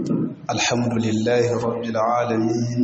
الحمد لله رب العالمين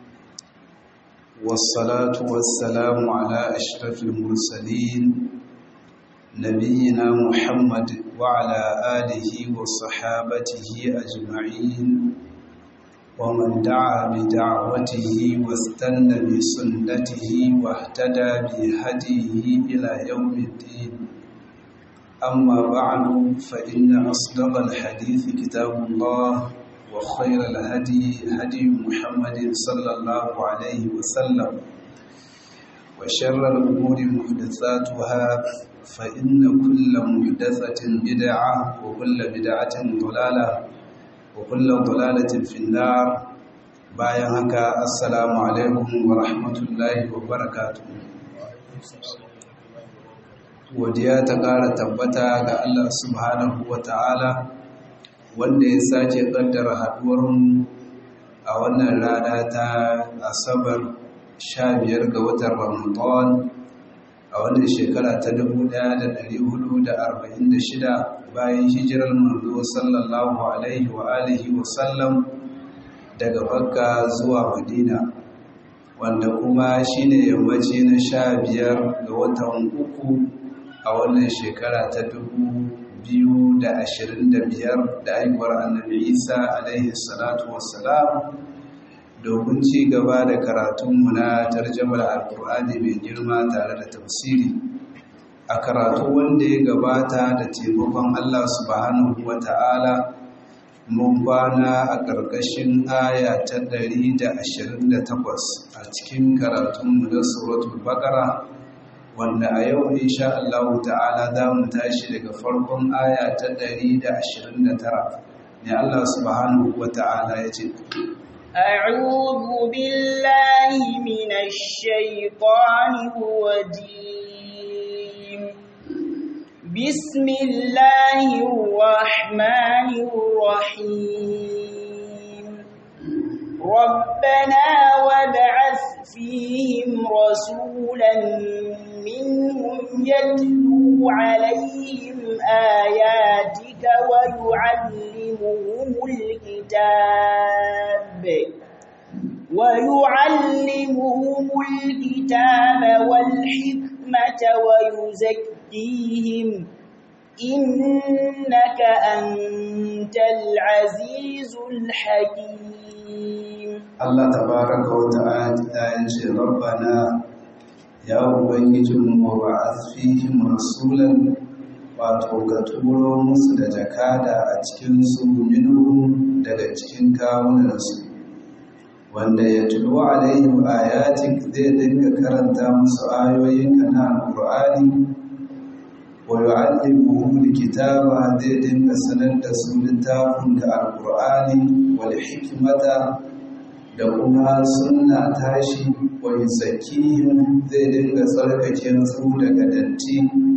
والصلاة والسلام على أشرف المرسلين نبينا محمد وعلى آله وصحابته أجمعين ومن دعا بدعوته واستنى بسنته واهتدى بهديه إلى يوم الدين أما بعد فإن أصدق الحديث كتاب الله وخير الهدي هدي محمد صلى الله عليه وسلم وشر الأمور محدثاتها فإن كل محدثة بدعة وكل بدعة ضلالة وكل ضلالة في النار bayan haka assalamu alaikum wa rahmatullahi wa barakatuh godiya ta ƙara tabbata ga Allah subhanahu wa ta'ala wanda ya sake ƙaddara haɗuwarmu a wannan rana ta asabar sha biyar ga watan ramadan a wannan shekara ta shida, bayan hijirar manzo sallallahu alaihi wa alihi wa sallam daga makka zuwa madina wanda kuma shine yammaci na sha biyar ga watan uku a wannan shekara ta dubu biyu da ashirin da biyar da haihuwar annabi isa alaihi salatu wassalam domin ci gaba da karatunmu na tarjamar alkur'ani mai girma tare da tafsiri a karatu wanda ya gabata da taimakon allah subhanahu wa ta'ala mun kwana a ƙarƙashin aya ta ɗari da ashirin da takwas a cikin karatunmu na suratul baƙara wanda a yau insha Allah ta'ala za mu tashi daga farkon aya ta 129 ne Allah subhanahu wa ta'ala ya ce أعوذ بالله من الشيطان الرجيم بسم الله الرحمن الرحيم ربنا وابعث فيهم رسولا منهم يتلو عليهم آياتك ويعلمهم الكتاب ويعلمهم الكتاب والحكمة ويزكيهم إنك أنت العزيز الحكيم الله تبارك وتعالى ربنا ya ubangijinmu wa ba'athihim rasulan wato ka turo musu da jakada a cikin su minhum daga cikin kawunansu wanda ya tulo alaihim ayatik zai dinga karanta musu ayoyinka na alqur'ani wa yu'allimuhum alkitaba zai dinga sanar da su littafin da alqur'ani wal hikmata da kuma sunna tashi wa zakihim zai dinga tsarkake su daga datti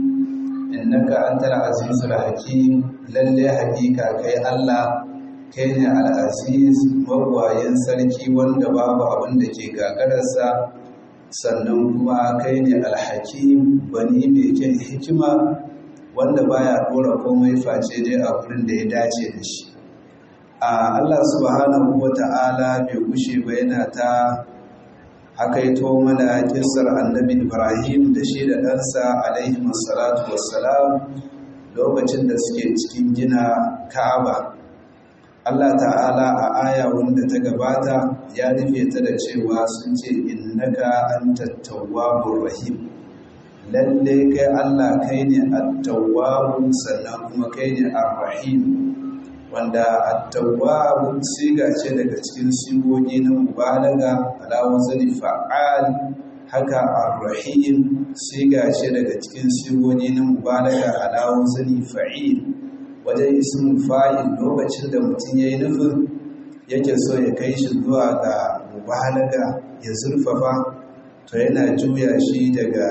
innaka antal azizul hakim lalle hakika kai Allah kai ne al-aziz magwayin sarki wanda babu abin da ke gagararsa sannan kuma kai ne al-hakim bani mai kyan hikima wanda baya dora komai face dai a wurin da ya dace da shi a Allah subhanahu wata'ala bai gushe ba yana ta hakaito mana kisar annabi Ibrahim da shi da ɗansa alaihi salatu wassalam lokacin da suke cikin gina Ka'aba Allah ta'ala a aya wanda ta gabata ya rufe ta da cewa sun ce innaka antat tawwabur rahim lalle kai Allah kai ne at-tawwab sannan kuma kai ne ar-rahim wanda at-tawwab siga ce daga cikin sigogi na mubalaga ala wazni fa'al haka ar-rahim siga ce daga cikin sigogi na mubalaga ala wazni fa'il wajen ismin fa'il lokacin da mutum yayi nufin yake so ya kai shi zuwa ga mubalaga ya zurfafa to yana juya shi daga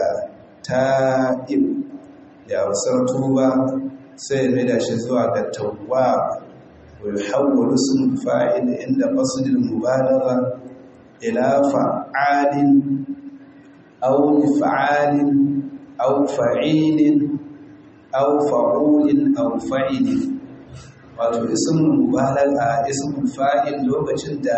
ta'ib ya wasar tuba sai ya maida shi zuwa ga tawwab ويحول اسم الفاعل عند قصد المبالغة إلى فعال أو مفعال أو فعيل أو فعول أو فعل wato ismul mubalaga ismul fa'il lokacin da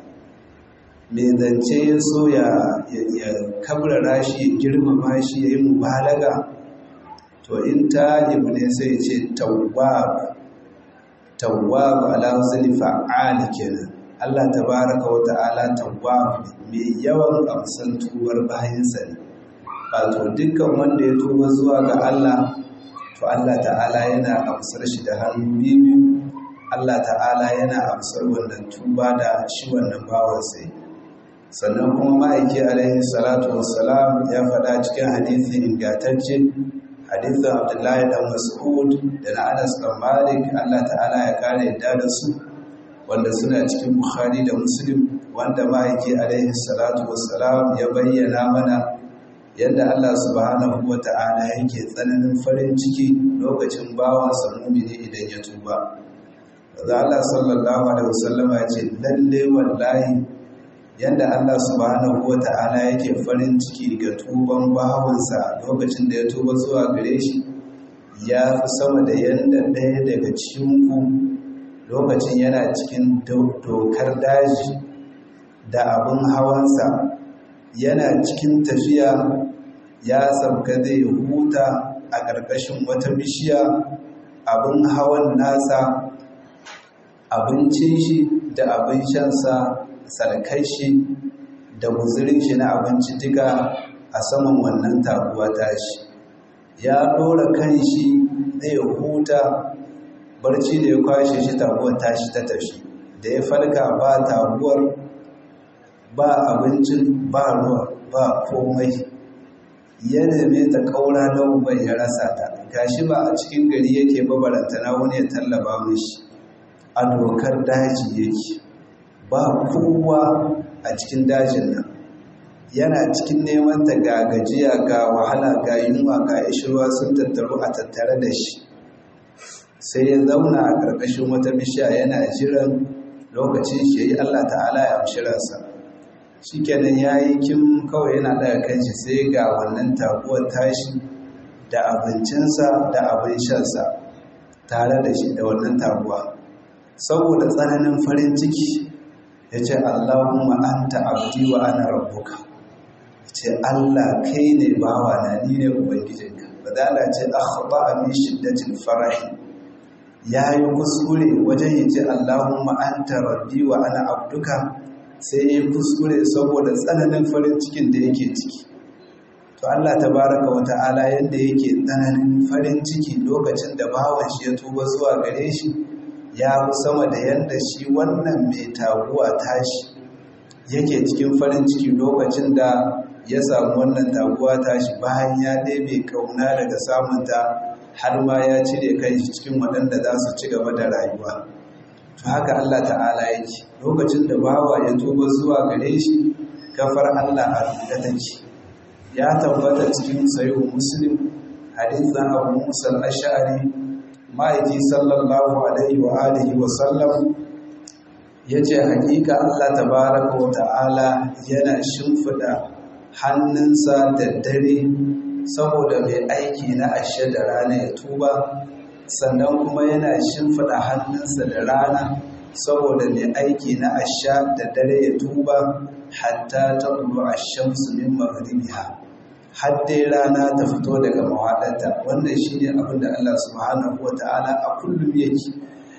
mai zance ya so ya kabrara shi ya girmama shi ya yi mubalaga to in ta ne sai ce tawwab tawwab ala wazni fa'al kenan Allah tabaraka wa ta'ala tawwab mai yawan amsan tubar bayansa ne wato dukkan wanda ya tuba zuwa ga Allah to Allah ta'ala yana amsar shi da hannu biyu Allah ta'ala yana amsar wannan tuba da shi wannan bawan sai sannan kuma ma'aiki alaihi salatu wassalam ya faɗa cikin hadisi ingantacce hadisin Abdullahi dan Mas'ud da na Anas dan Malik Allah ta'ala ya kare yadda da su wanda suna cikin Bukhari da Muslim wanda ma'aiki alaihi salatu wassalam ya bayyana mana yadda Allah subhanahu wa ta'ala yake tsananin farin ciki lokacin bawansa mumini idan ya tuba. Za Allah sallallahu Alaihi wasallama ya ce, lalle wallahi yadda Allah subhanahu wa ta'ala yake farin ciki ga tuban bawansa lokacin da ya tuba zuwa gare shi, ya fi sama da yadda ɗaya daga cikinku lokacin yana cikin dokar daji da abin hawansa yana cikin tafiya ya sabga zai huta a ƙarƙashin wata bishiya abin hawan nasa abincin shi da abin shansa sarkai shi da guzurin shi na abinci duka a saman wannan taguwa tashi ya ɗora kan shi zai huta barci da ya kwashe shi taguwar tashi ta tafi da ya farka ba taguwar ba abincin ba ruwa ba komai ya neme ta kaura don bai ya rasa ta gashi ba a cikin gari yake babaranta na wani ya tallaba mishi a dokar daji yake ba kowa a cikin dajin nan yana cikin neman ta ga gajiya ga wahala ga yunwa ga ishirwa sun tattaru a tattare da shi sai ya zauna a ƙarƙashin wata bishiya yana jiran lokacin shi yi Allah ta'ala ya amshi ransa shi kenan ya yi kim kawai yana daga kanshi sai ga wannan taguwar tashi da abincinsa da abin shansa tare da shi da wannan taguwa saboda tsananin farin ciki ya ce Allahumma anta abdi wa ana rabbuka ya ce Allah kai ne bawa na ni ne ubangijinka badala ce akhba min shiddatil farahi ya yi kuskure wajen ya ce Allahumma anta rabbi wa ana abduka sai ya kuskure saboda tsananin farin cikin da yake ciki to Allah tabaraka wa ta'ala yadda yake tsananin farin ciki lokacin da bawan shi ya tuba zuwa gare shi ya fi sama da yadda shi wannan mai taguwa tashi yake cikin farin ciki lokacin da ya samu wannan taguwa tashi bayan ya ɗebe kauna daga samunta har ma ya cire kai cikin waɗanda za su ci gaba da rayuwa to haka Allah ta'ala yake lokacin da bawa ya tuba zuwa gare shi kafar Allah a rubuta take ya tabbata cikin sayo muslim hadithan abu musa al-ash'ari ma'aiki sallallahu alaihi wa alihi wa sallam yace hakika Allah tabaraka wa ta'ala yana shimfida hannunsa da dare saboda mai aiki na ashe da rana ya tuba sannan kuma yana shimfida hannunsa da rana saboda mai aiki na asha da dare ya tuba hatta ta bulu a shamsu min maghribiha har dai rana ta fito daga mawaɗanta wannan shine abin da Allah subhanahu wa ta'ala a kullum yake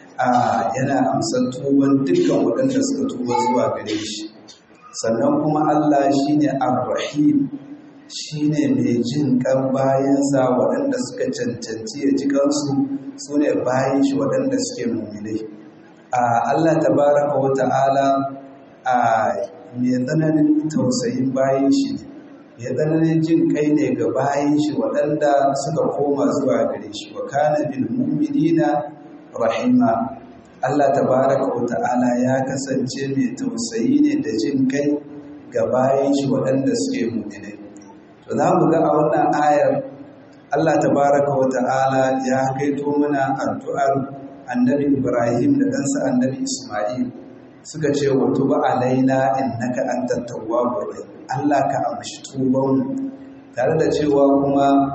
a yana amsan tuban dukkan waɗanda suka tuba zuwa gare shi sannan kuma Allah shine ar-rahim shine mai jin kan bayansa waɗanda suka cancanci ya ji kansu su ne bayan shi waɗanda suke mummilai Allah tabaraka wa ta'ala a mai tsananin tausayin bayan shi mai tsananin jin kai ne ga bayan shi waɗanda suka koma zuwa gare shi wa kana bil mu'minina rahima Allah tabaraka wa ta'ala ya kasance mai tausayi ne da jin kai ga bayan shi waɗanda suke mu'minai to za mu ga a wannan ayar Allah tabaraka wa ta'ala ya kaito mana addu'ar annabi Ibrahim da ɗansa annabi Ismail suka ce wa tuba alaina innaka antat tawwabur rahim Allah ka amshi tuban tare da cewa kuma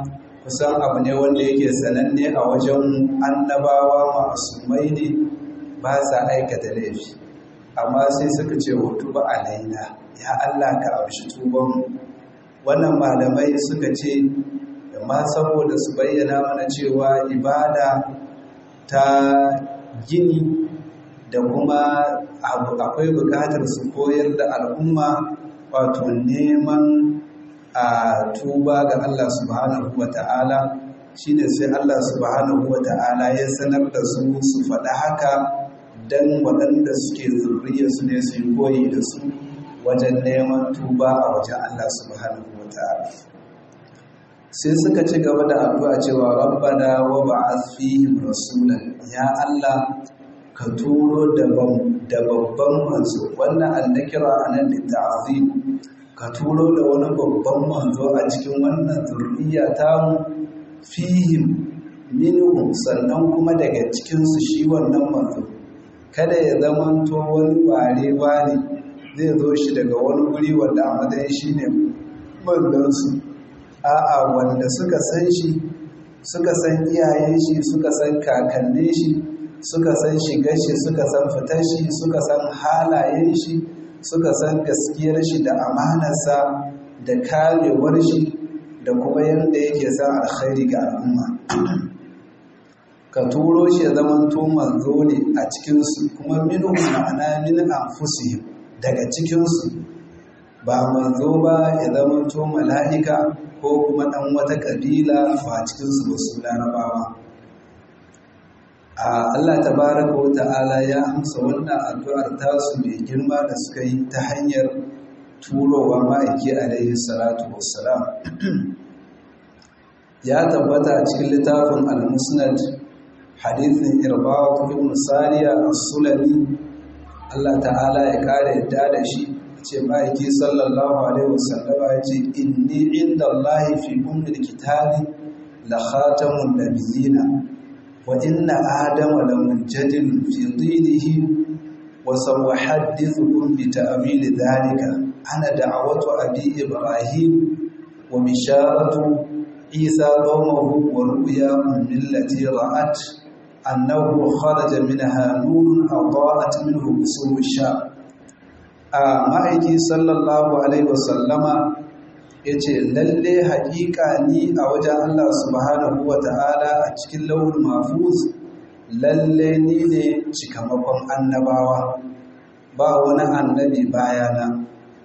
kusan abu ne wanda yake sananne a wajen annabawa ma'asumai ne ba sa aikata laifi amma sai suka ce hutu ba alaina ya Allah ka amshi tubanmu wannan malamai suka ce amma saboda su bayyana mana cewa ibada ta gini da kuma akwai bukatar su koyar da al'umma wato neman a tuba ga Allah subhanahu wa ta'ala shi ne sai Allah subhanahu wa ta'ala ya sanar da su su faɗa haka don waɗanda suke zurriya su ne su yi koyi da su wajen neman tuba a wajen Allah subhanahu wa ta'ala sai suka ci gaba da addu'a cewa rabbana wa ba'ath fihim rasulan ya Allah ka turo da babban manzo wannan annakira anan da ta'zim ka turo da wani babban manzo a cikin wannan zurriya ta mu fihim minhum sannan kuma daga cikin su shi wannan manzo kada ya zamanto wani bare wani zai zo shi daga wani guri wanda a matsayin shine manzon su a'a wanda suka san shi suka san iyayen shi suka san kakannin shi suka san shigar shi suka san fitar shi suka san halayen shi suka san gaskiyar shi da amanarsa da karewar shi da kuma yadda yake san alkhairi ga al'umma ka turo shi ya zama to manzo ne a cikinsu kuma minu ma'ana min anfusihim daga cikinsu ba manzo ba ya zama to mala'ika ko kuma ɗan wata ƙabila ba cikinsu ba su larabawa a Allah tabaraka wa ta'ala ya amsa wannan addu'ar tasu mai girma da suka yi ta hanyar turowa ma'aiki alaihi salatu wassalam ya tabbata a cikin littafin al-musnad hadithin irba'u ibn sariya as-sulami Allah ta'ala ya kare yadda da shi ce ma'aiki sallallahu alaihi wasallama ya ce inni inda Allah fi ummil kitabi la khatamun nabiyina wa inna adama la munjadil fi dinihi wa samuhaddithukum bi ta'wil dhalika ana da'watu abi ibrahim wa bisharatu isa qawmuhu wa ru'ya millati ra'at annahu kharaja minha nurun adaa'at minhu busur ash-sham a ma'aiki sallallahu alaihi wasallama ya ce lalle haƙiƙa ni a wajen Allah subhanahu wa ta'ala a cikin launin mafuz lalle ni ne cikamakon annabawa ba wani annabi bayana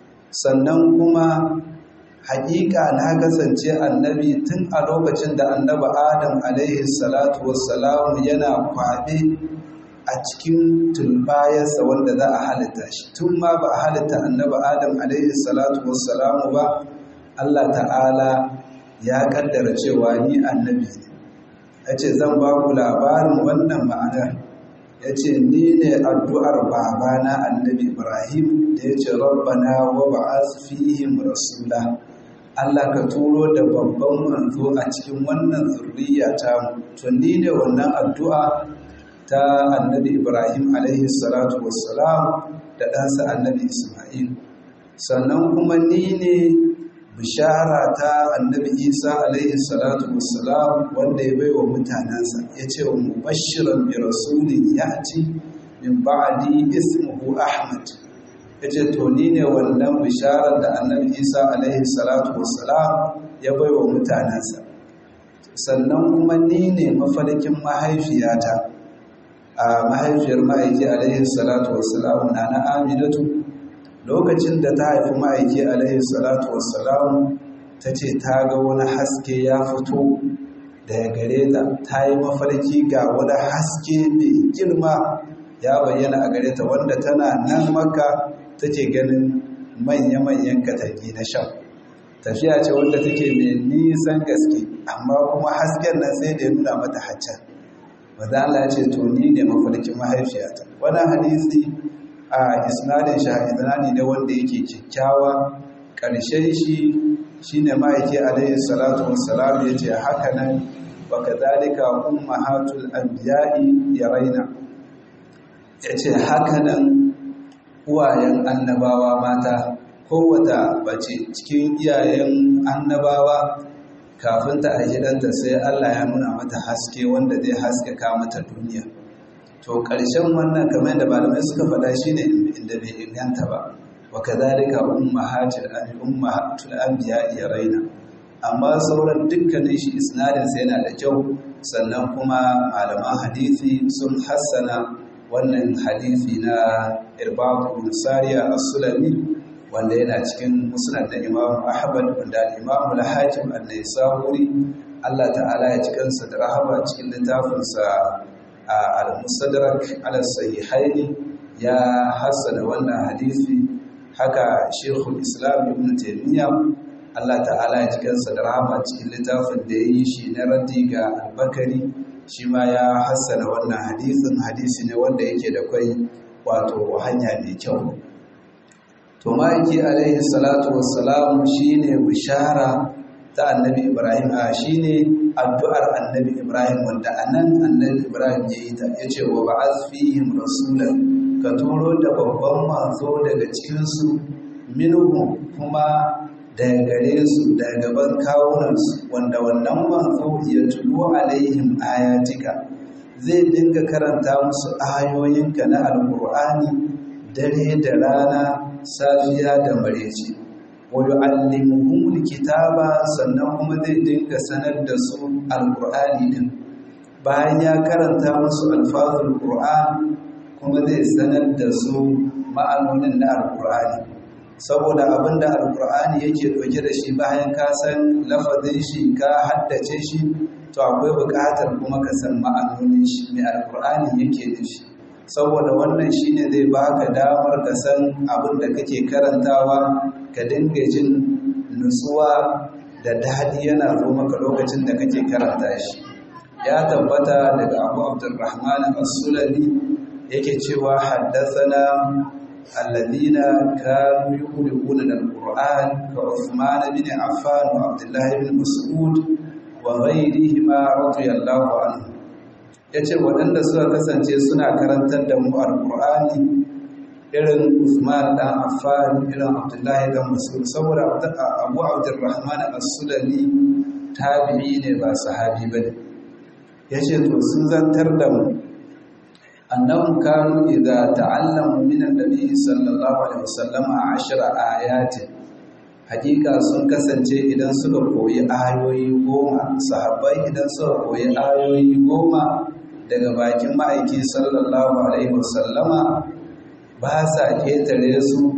sannan kuma haƙiƙa na kasance annabi tun a lokacin da annaba adam alaihi salatu wassalamu yana kwaɓe a cikin tulbayarsa wanda za a halitta shi tun ma ba a halitta annaba adam alaihi salatu wassalamu ba Allah ta'ala ya kaddara cewa ni annabi ne ya ce zan ba ku labarin wannan ma'anar ya ce ni ne addu'ar babana annabi ibrahim da ya ce rabbana wa ba'az fihim rasula Allah ka turo da babban manzo a cikin wannan zurriya ta to ni ne wannan addu'a ta annabi Ibrahim alaihi salatu wassalam da ɗansa annabi Ismail sannan kuma ni ne bishara ta annabi Isa alaihi salatu wassalam wanda ya baiwa mutanensa ya ce wa mubashiran bi rasulin ya'ti min ba'di ismuhu Ahmad ya ce to ni ne wannan bisharar da annabi Isa alaihi salatu wassalam ya baiwa mutanensa sannan kuma ni ne mafarkin mahaifiyata a mahaifiyar ma'aiki alaihi salatu wassalamu na na aminatu lokacin da ta haifi ma'aiki alaihi salatu wassalamu ta ce ta ga wani haske ya fito daga gare ta ta yi mafarki ga wani haske mai girma ya bayyana a gare ta wanda tana nan maka take ganin manya-manyan katangi na shan tafiya ce wanda take mai nisan gaske amma kuma hasken nan sai da ya nuna mata haccan wadda Allah ce to ni ne mafarkin mahaifiyata wannan hadisi a isnadin shahidani ne wanda yake kyakkyawa ƙarshen shi shine ma'aiki alaihi salatu wassalam ya ce haka nan wa kadhalika ummahatul anbiya'i yaraina ya ce haka nan uwayen annabawa mata kowata bace cikin iyayen annabawa kafin ta aiki ɗanta sai Allah ya nuna mata haske wanda zai haskaka mata duniya to ƙarshen wannan kamar da malamai suka faɗa shine inda bai inganta ba wa kadhalika ummahatul ummahatul anbiya ya raina amma sauran dukkanin shi isnadin sai yana da kyau sannan kuma malaman hadisi sun hassana wannan hadisi na irbaq ibn sariya as-sulami wanda yana cikin musnad da imam ahmad wanda imam al-hakim an-naisaburi Allah ta'ala ya ci kansa da rahama cikin littafinsa al-mustadrak ala sahihaini ya hassana wannan hadisi haka shekul islam ibn taymiya Allah ta'ala ya ji kansa da rahama cikin littafin da ya yi shi na raddi ga albakari shi ma ya hassana wannan hadisin hadisi ne wanda yake da kwai wato hanya mai kyau to ma'aiki alaihi salatu wassalam shine bishara ta annabi ibrahim a shine addu'ar annabi ibrahim wanda anan annabi ibrahim ya yi ta yace wa ba'ath fihim rasulan ka turo da babban manzo daga cikinsu minhum kuma daga gare su daga gaban kawunansu wanda wannan manzo ya tulu alaihim ayatika zai dinga karanta musu ayoyinka na alkur'ani dare da rana safiya da mareci wa yu'allimuhumul kitaba sannan kuma zai dinga sanar da su alkur'ani din bayan ya karanta musu alfazul qur'an kuma zai sanar da su ma'anonin na alkur'ani saboda abinda alkur'ani yake ɗauke da shi bayan ka san lafazin shi ka haddace shi to akwai buƙatar kuma ka san ma'anonin shi mai alkur'ani yake da shi saboda wannan shine zai baka damar ka san abin da kake karantawa ka dinga jin nutsuwa da daɗi yana zo maka lokacin da kake karanta shi ya tabbata daga abu abdurrahman as-sulami yake cewa haddathana alladhina kanu yuqra'una al-qur'an ka Uthman bin Affan wa Abdullah bin Mas'ud wa ghayrihima radiyallahu anhu yace waɗanda suka kasance suna karantar da mu al-qur'ani irin Uthman dan Affan irin Abdullah dan Mas'ud saboda Abu Abdurrahman as-Sulami tabi'i ne ba sahabi bane yace to sun zantar da mu annahum kanu idza ta'allamu min an-nabi sallallahu alaihi wasallam ashara ayatin hakika sun kasance idan suka koyi ayoyi goma sahabbai idan suka koyi ayoyi goma daga bakin ma'aiki sallallahu alaihi wasallama ba sa ketare su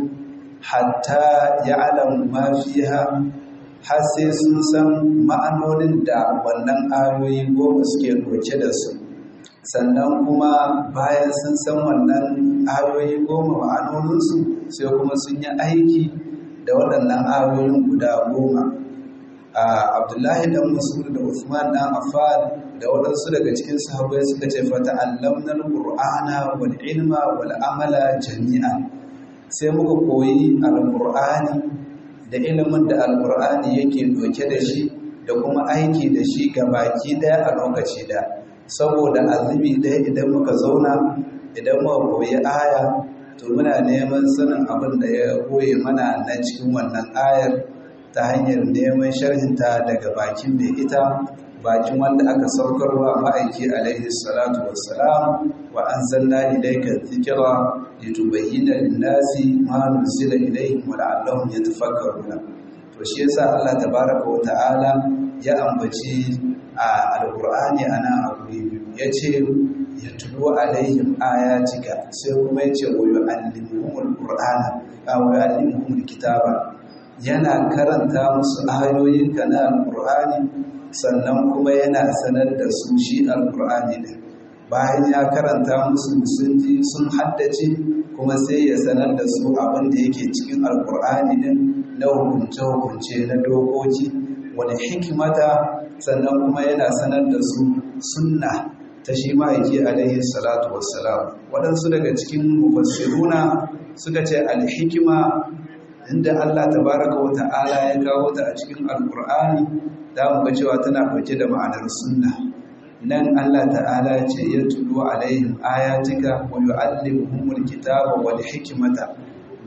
hatta ya'lamu ma fiha har sai sun san ma'anonin da wannan ayoyi goma suke ɗauke da su sannan kuma bayan sun san wannan ayoyi goma ma'anoninsu sai kuma sun yi aiki da waɗannan ayoyin guda goma a abdullahi dan masud da usman dan affan da waɗansu daga cikin sahabbai suka ce fata allamnal qur'ana wal ilma wal amala jami'a sai muka koyi alqur'ani da ilimin da alqur'ani yake doke da shi da kuma aiki da shi ga baki daya a lokaci daya saboda azumi ɗaya idan muka zauna idan muka koyi aya to muna neman sanin abin da ya koye mana na cikin wannan ayar ta hanyar neman sharhinta daga bakin mai ita bakin wanda aka saukarwa ma'aiki alaihi salatu wassalam wa anzalna ilayka dhikra litubayyana lin-nasi ma nuzila ilayhim wa la'allahum yatafakkaruna to shi yasa Allah tabaraka wa ta'ala ya ambaci a alqur'ani ana abu ya ce ya tulo alaihim ayatika sai kuma ya ce wa yu'allimuhumul qur'ana aw yu'allimuhumul kitaba yana karanta musu ayoyin kana alqur'ani sannan kuma yana sanar da su shi alqur'ani din bayan ya karanta musu sun ji sun haddace kuma sai ya sanar da su abin da yake cikin alqur'ani din na hukunce hukunce na dokoki wani hikimata sannan kuma yana sanar da su sunna ta shi ma'aiki alaihi salatu wassalam waɗansu daga cikin mufassiruna suka ce alhikima inda Allah tabaraka wa ta'ala ya kawo ta a cikin alkur'ani da mu ga cewa tana ɗauke da ma'anar sunna nan Allah ta'ala ce ya tulu alaihim ayatika wa yu'allimuhumul kitaba wal hikmata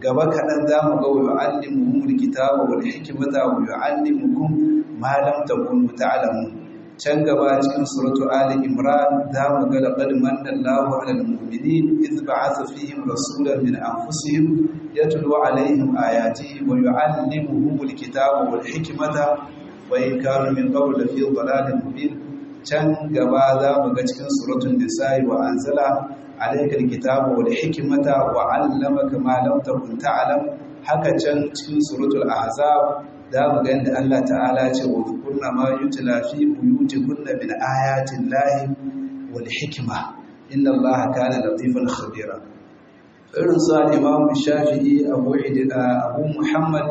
gaba kaɗan za mu ga wa yu'allimuhumul kitaba wal hikmata wa yu'allimukum ma lam takunu ta'lamun can gaba cikin suratu ali imran za mu ga laqad manna Allahu 'alal mu'minin idh ba'atha fihim rasulan min anfusihim yatlu 'alayhim ayatihi wa yu'allimuhumul kitaba wal hikmata wa in kanu min qabl lafi dhalalin mubin can gaba za mu ga cikin suratul nisa'i wa anzala alaikar kitabu wal hikimata wa 'allamaka ma lam takun ta'lam haka can cikin suratul ahzab za mu ga yadda Allah ta'ala ya ce wa kunna ma yutla fi buyutikunna min ayatin lahi wal hikma inna Allah kana latifan khabira irin su al-imam shafi'i abu abu muhammad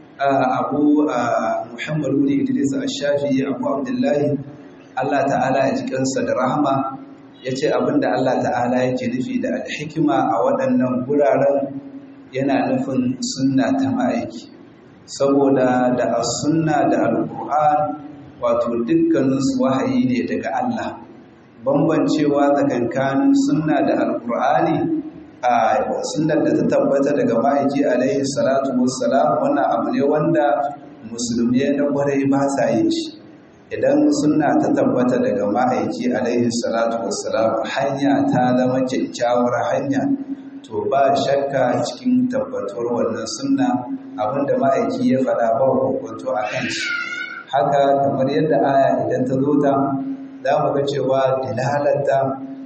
abu muhammad ibn idris ash-shafi'i abu abdullahi Allah ta'ala ya ji kansa da rahama ya ce abinda Allah ta'ala yake nufi da alhikima a waɗannan guraren yana nufin sunna ta ma'aiki saboda da as-sunna da al-qur'an wato dukkaninsu wahayi ne daga Allah bambancewa tsakankanin sunna da al-qur'ani a sunnar da ta tabbata daga ma'aiki alaihi salatu wassalam wannan abu ne wanda musulmi na kwarai ba sa yin shi idan sunna ta tabbata daga ma'aiki alaihi salatu wassalam hanya ta zama kyakkyawar hanya to ba shakka cikin tabbatuwar wannan sunna abinda ma'aiki ya faɗa ba hukunto a kan shi haka kamar yadda aya idan ta zo ta za mu ga cewa dilalata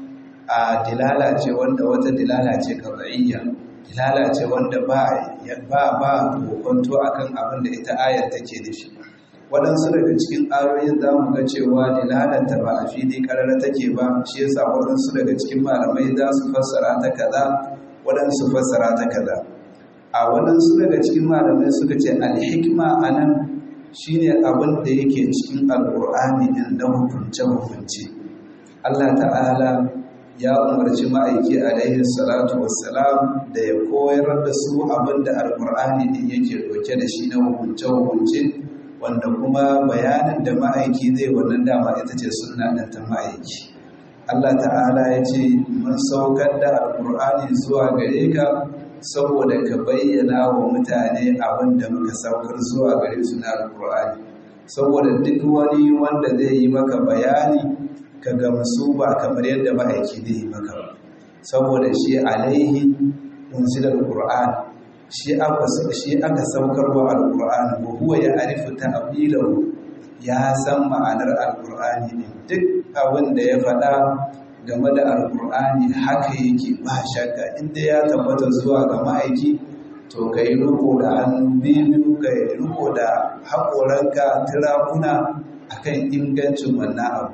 a dilala ce wanda wata dilala ce kaza'iyya dilala ce wanda ba ba ba hukunto akan abin da ita ayar take nufi waɗansu daga cikin ayoyin za mu ga cewa dilalanta ba a fili ƙarar take ba shi yasa waɗansu daga cikin malamai za su fassara ta kaza waɗansu fassara ta kaza a waɗansu daga cikin malamai suka ce alhikma a nan shi ne abin da yake cikin alƙur'ani ɗin na hukunce-hukunce allah ta'ala ya umarci ma'aiki alaihi salatu wassalam da ya koyar da su abin da alƙur'ani ɗin yake ɗauke da shi na hukunce-hukunce wanda kuma bayanin da ma'aiki zai wannan dama ita ce suna ɗin ta ma'aiki Allah ta'ala ya ce mun saukar da alƙur'ani zuwa gare ka saboda ka bayyana wa mutane abin da muka saukar zuwa gare su na alƙur'ani saboda duk wani wanda zai yi maka bayani ka gamsu ba kamar yadda ma'aiki zai yi maka ba saboda shi alaihi unzilal qur'an shi aka shi aka saukar wa alqur'ani wa huwa ya'rifu ta'wilahu ya san ma'anar alqur'ani ne duk abin da ya faɗa game da alqur'ani haka yake ba shakka inda ya tabbata zuwa ga ma'aiki to ka yi riko da hannu biyu ka yi riko da haƙoranka tirakuna akan ingancin wannan abu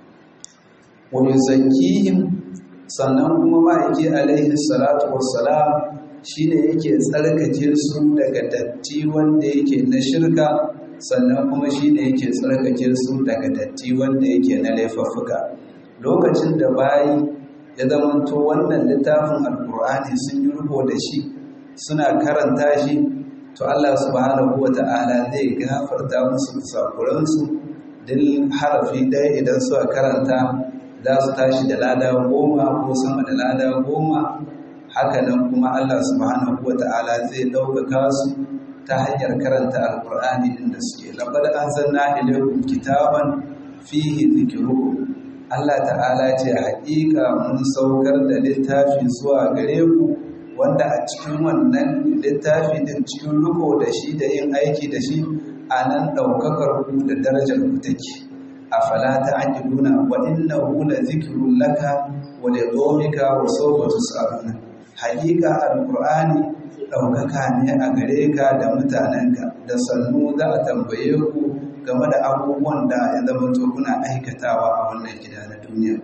wani zakihim sannan kuma ma'aiki alaihi salatu wassalam shi ne yake tsarkake su daga datti wanda yake na shirka sannan kuma shi ne yake tsarkake su daga datti wanda yake na laifuffuka lokacin da bayi ya zamanto wannan littafin alkur'ani sun yi rubo da shi suna karanta shi to Allah subhanahu wa ta'ala zai gafarta musu kusakuransu duk harafi ɗaya idan suka karanta za su tashi da lada goma ko sama da lada goma hakanan kuma Allah subhanahu wa ta'ala zai ɗaukaka su ta hanyar karanta alkur'ani inda suke laqad anzalna ilaykum kitaban fihi dhikrukum Allah ta'ala ce haƙiƙa mun saukar da littafi zuwa gare ku wanda a cikin wannan littafi din cikin riko da shi da yin aiki da shi a nan ɗaukakar ku da darajar ku take afala ta'qiluna wa innahu la dhikrun laka wa li qawmika wa sawfa tus'aluna haqiqa alqur'ani daukaka ne a gare ka da mutanenka da sannu za a tambaye ku game da abubuwan da ya zama to kuna aikatawa a wannan gida na duniya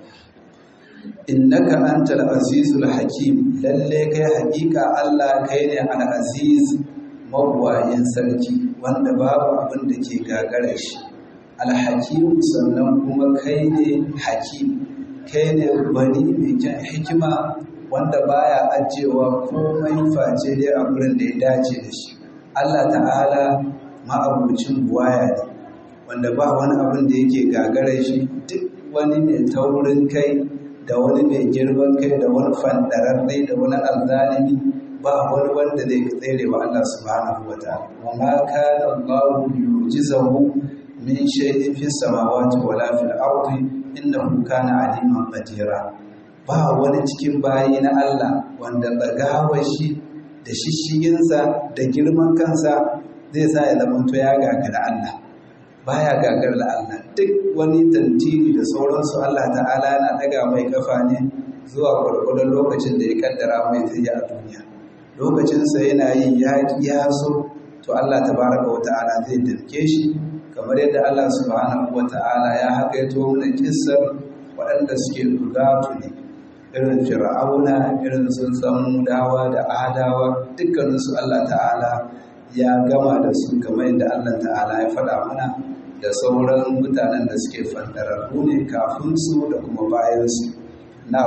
innaka antal azizul hakim lalle kai haqiqa Allah kai ne al aziz mawwayin sarki wanda babu abin da ke gagara shi alhakim sannan kuma kai ne hakim kai ne gwani mai kyan hikima wanda baya ajiyewa komai face dai a wurin da ya dace da shi Allah ta'ala ma'abucin buwaya ne wanda ba wani abin da yake gagara shi duk wani mai taurin kai da wani mai girman kai da wani fandararre da wani azzalimi ba wani wanda zai tsere wa Allah subhanahu wa ta'ala wa ma kana Allah yujizahu min shay'in fi samawati wala fil ardi innahu kana aliman qadira ba wani cikin bayi na Allah wanda tsagawar shi da shishiginsa da girman kansa zai sa ya zama to ya gagara Allah baya gagar da Allah duk wani tantiri da sauransu Allah ta'ala yana daga mai kafa ne zuwa gwargwadon lokacin da ya kaddara mai zai a duniya lokacinsa yana yin ya so to Allah tabaraka wa ta'ala zai dirke shi kamar yadda Allah subhanahu wa ta'ala ya hakaito mana kissar waɗanda suke rugatu ne irin fir'auna irin sun dawa da adawa dukkaninsu Allah ta'ala ya gama da su kamar yadda Allah ta'ala ya faɗa mana da sauran mutanen da suke fandararru ne kafin su da kuma bayan su na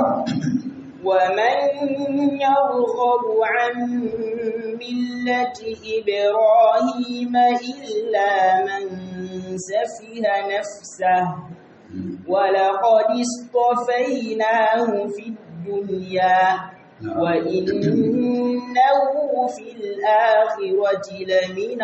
ومن يرغب عن ملة إبراهيم إلا من سفه نفسه ولقد اصطفيناه في الدنيا وإنه في الآخرة لمن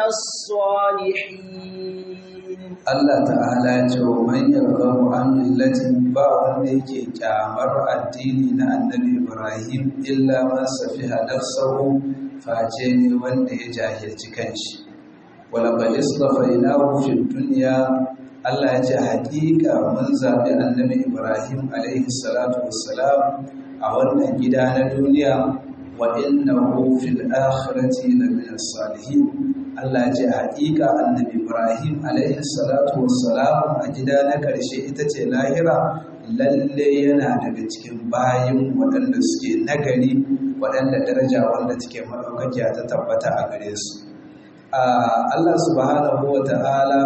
الصالحين Allah ta'ala ya ce wa man yarghabu an millatin ba wanda yake kyamar addini na annabi Ibrahim illa man safiha nafsahu face ne wanda ya jahilci kanshi wala qad istafainahu fid dunya Allah ya ce hakika mun zabi annabi Ibrahim alaihi salatu wassalam a wannan gida na duniya wa innahu fil akhirati lamin salihin Allah ce haƙiƙa annabi Ibrahim alaihi salatu wassalam a gida na ƙarshe ita ce lahira lalle yana daga cikin bayin waɗanda suke nagari waɗanda daraja wanda take maɗaukakiya ta tabbata a gare su. Allah subhanahu wa ta'ala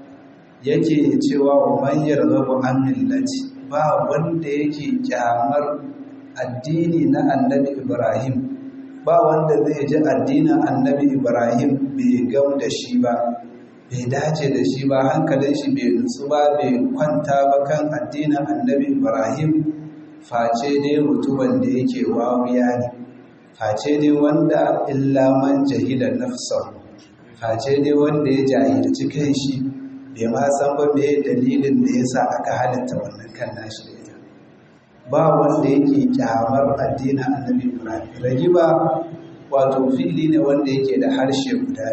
yake cewa wa man yarghabu an millati ba wanda yake kyamar addini na annabi Ibrahim ba wanda zai ji addinin annabi ibrahim bai gam da shi ba bai dace da shi ba hankalin shi bai nutsu ba bai kwanta ba kan addinin annabi ibrahim face dai mutumin da yake wawiya ne face dai wanda illa man jahila nafsa face dai wanda ya jahilci kan shi bai ma san ba me dalilin da yasa aka halitta wannan kan nashi da ita ba wanda yake kyamar addinin annabi ibrahim ragiba wato fili ne wanda yake da harshe guda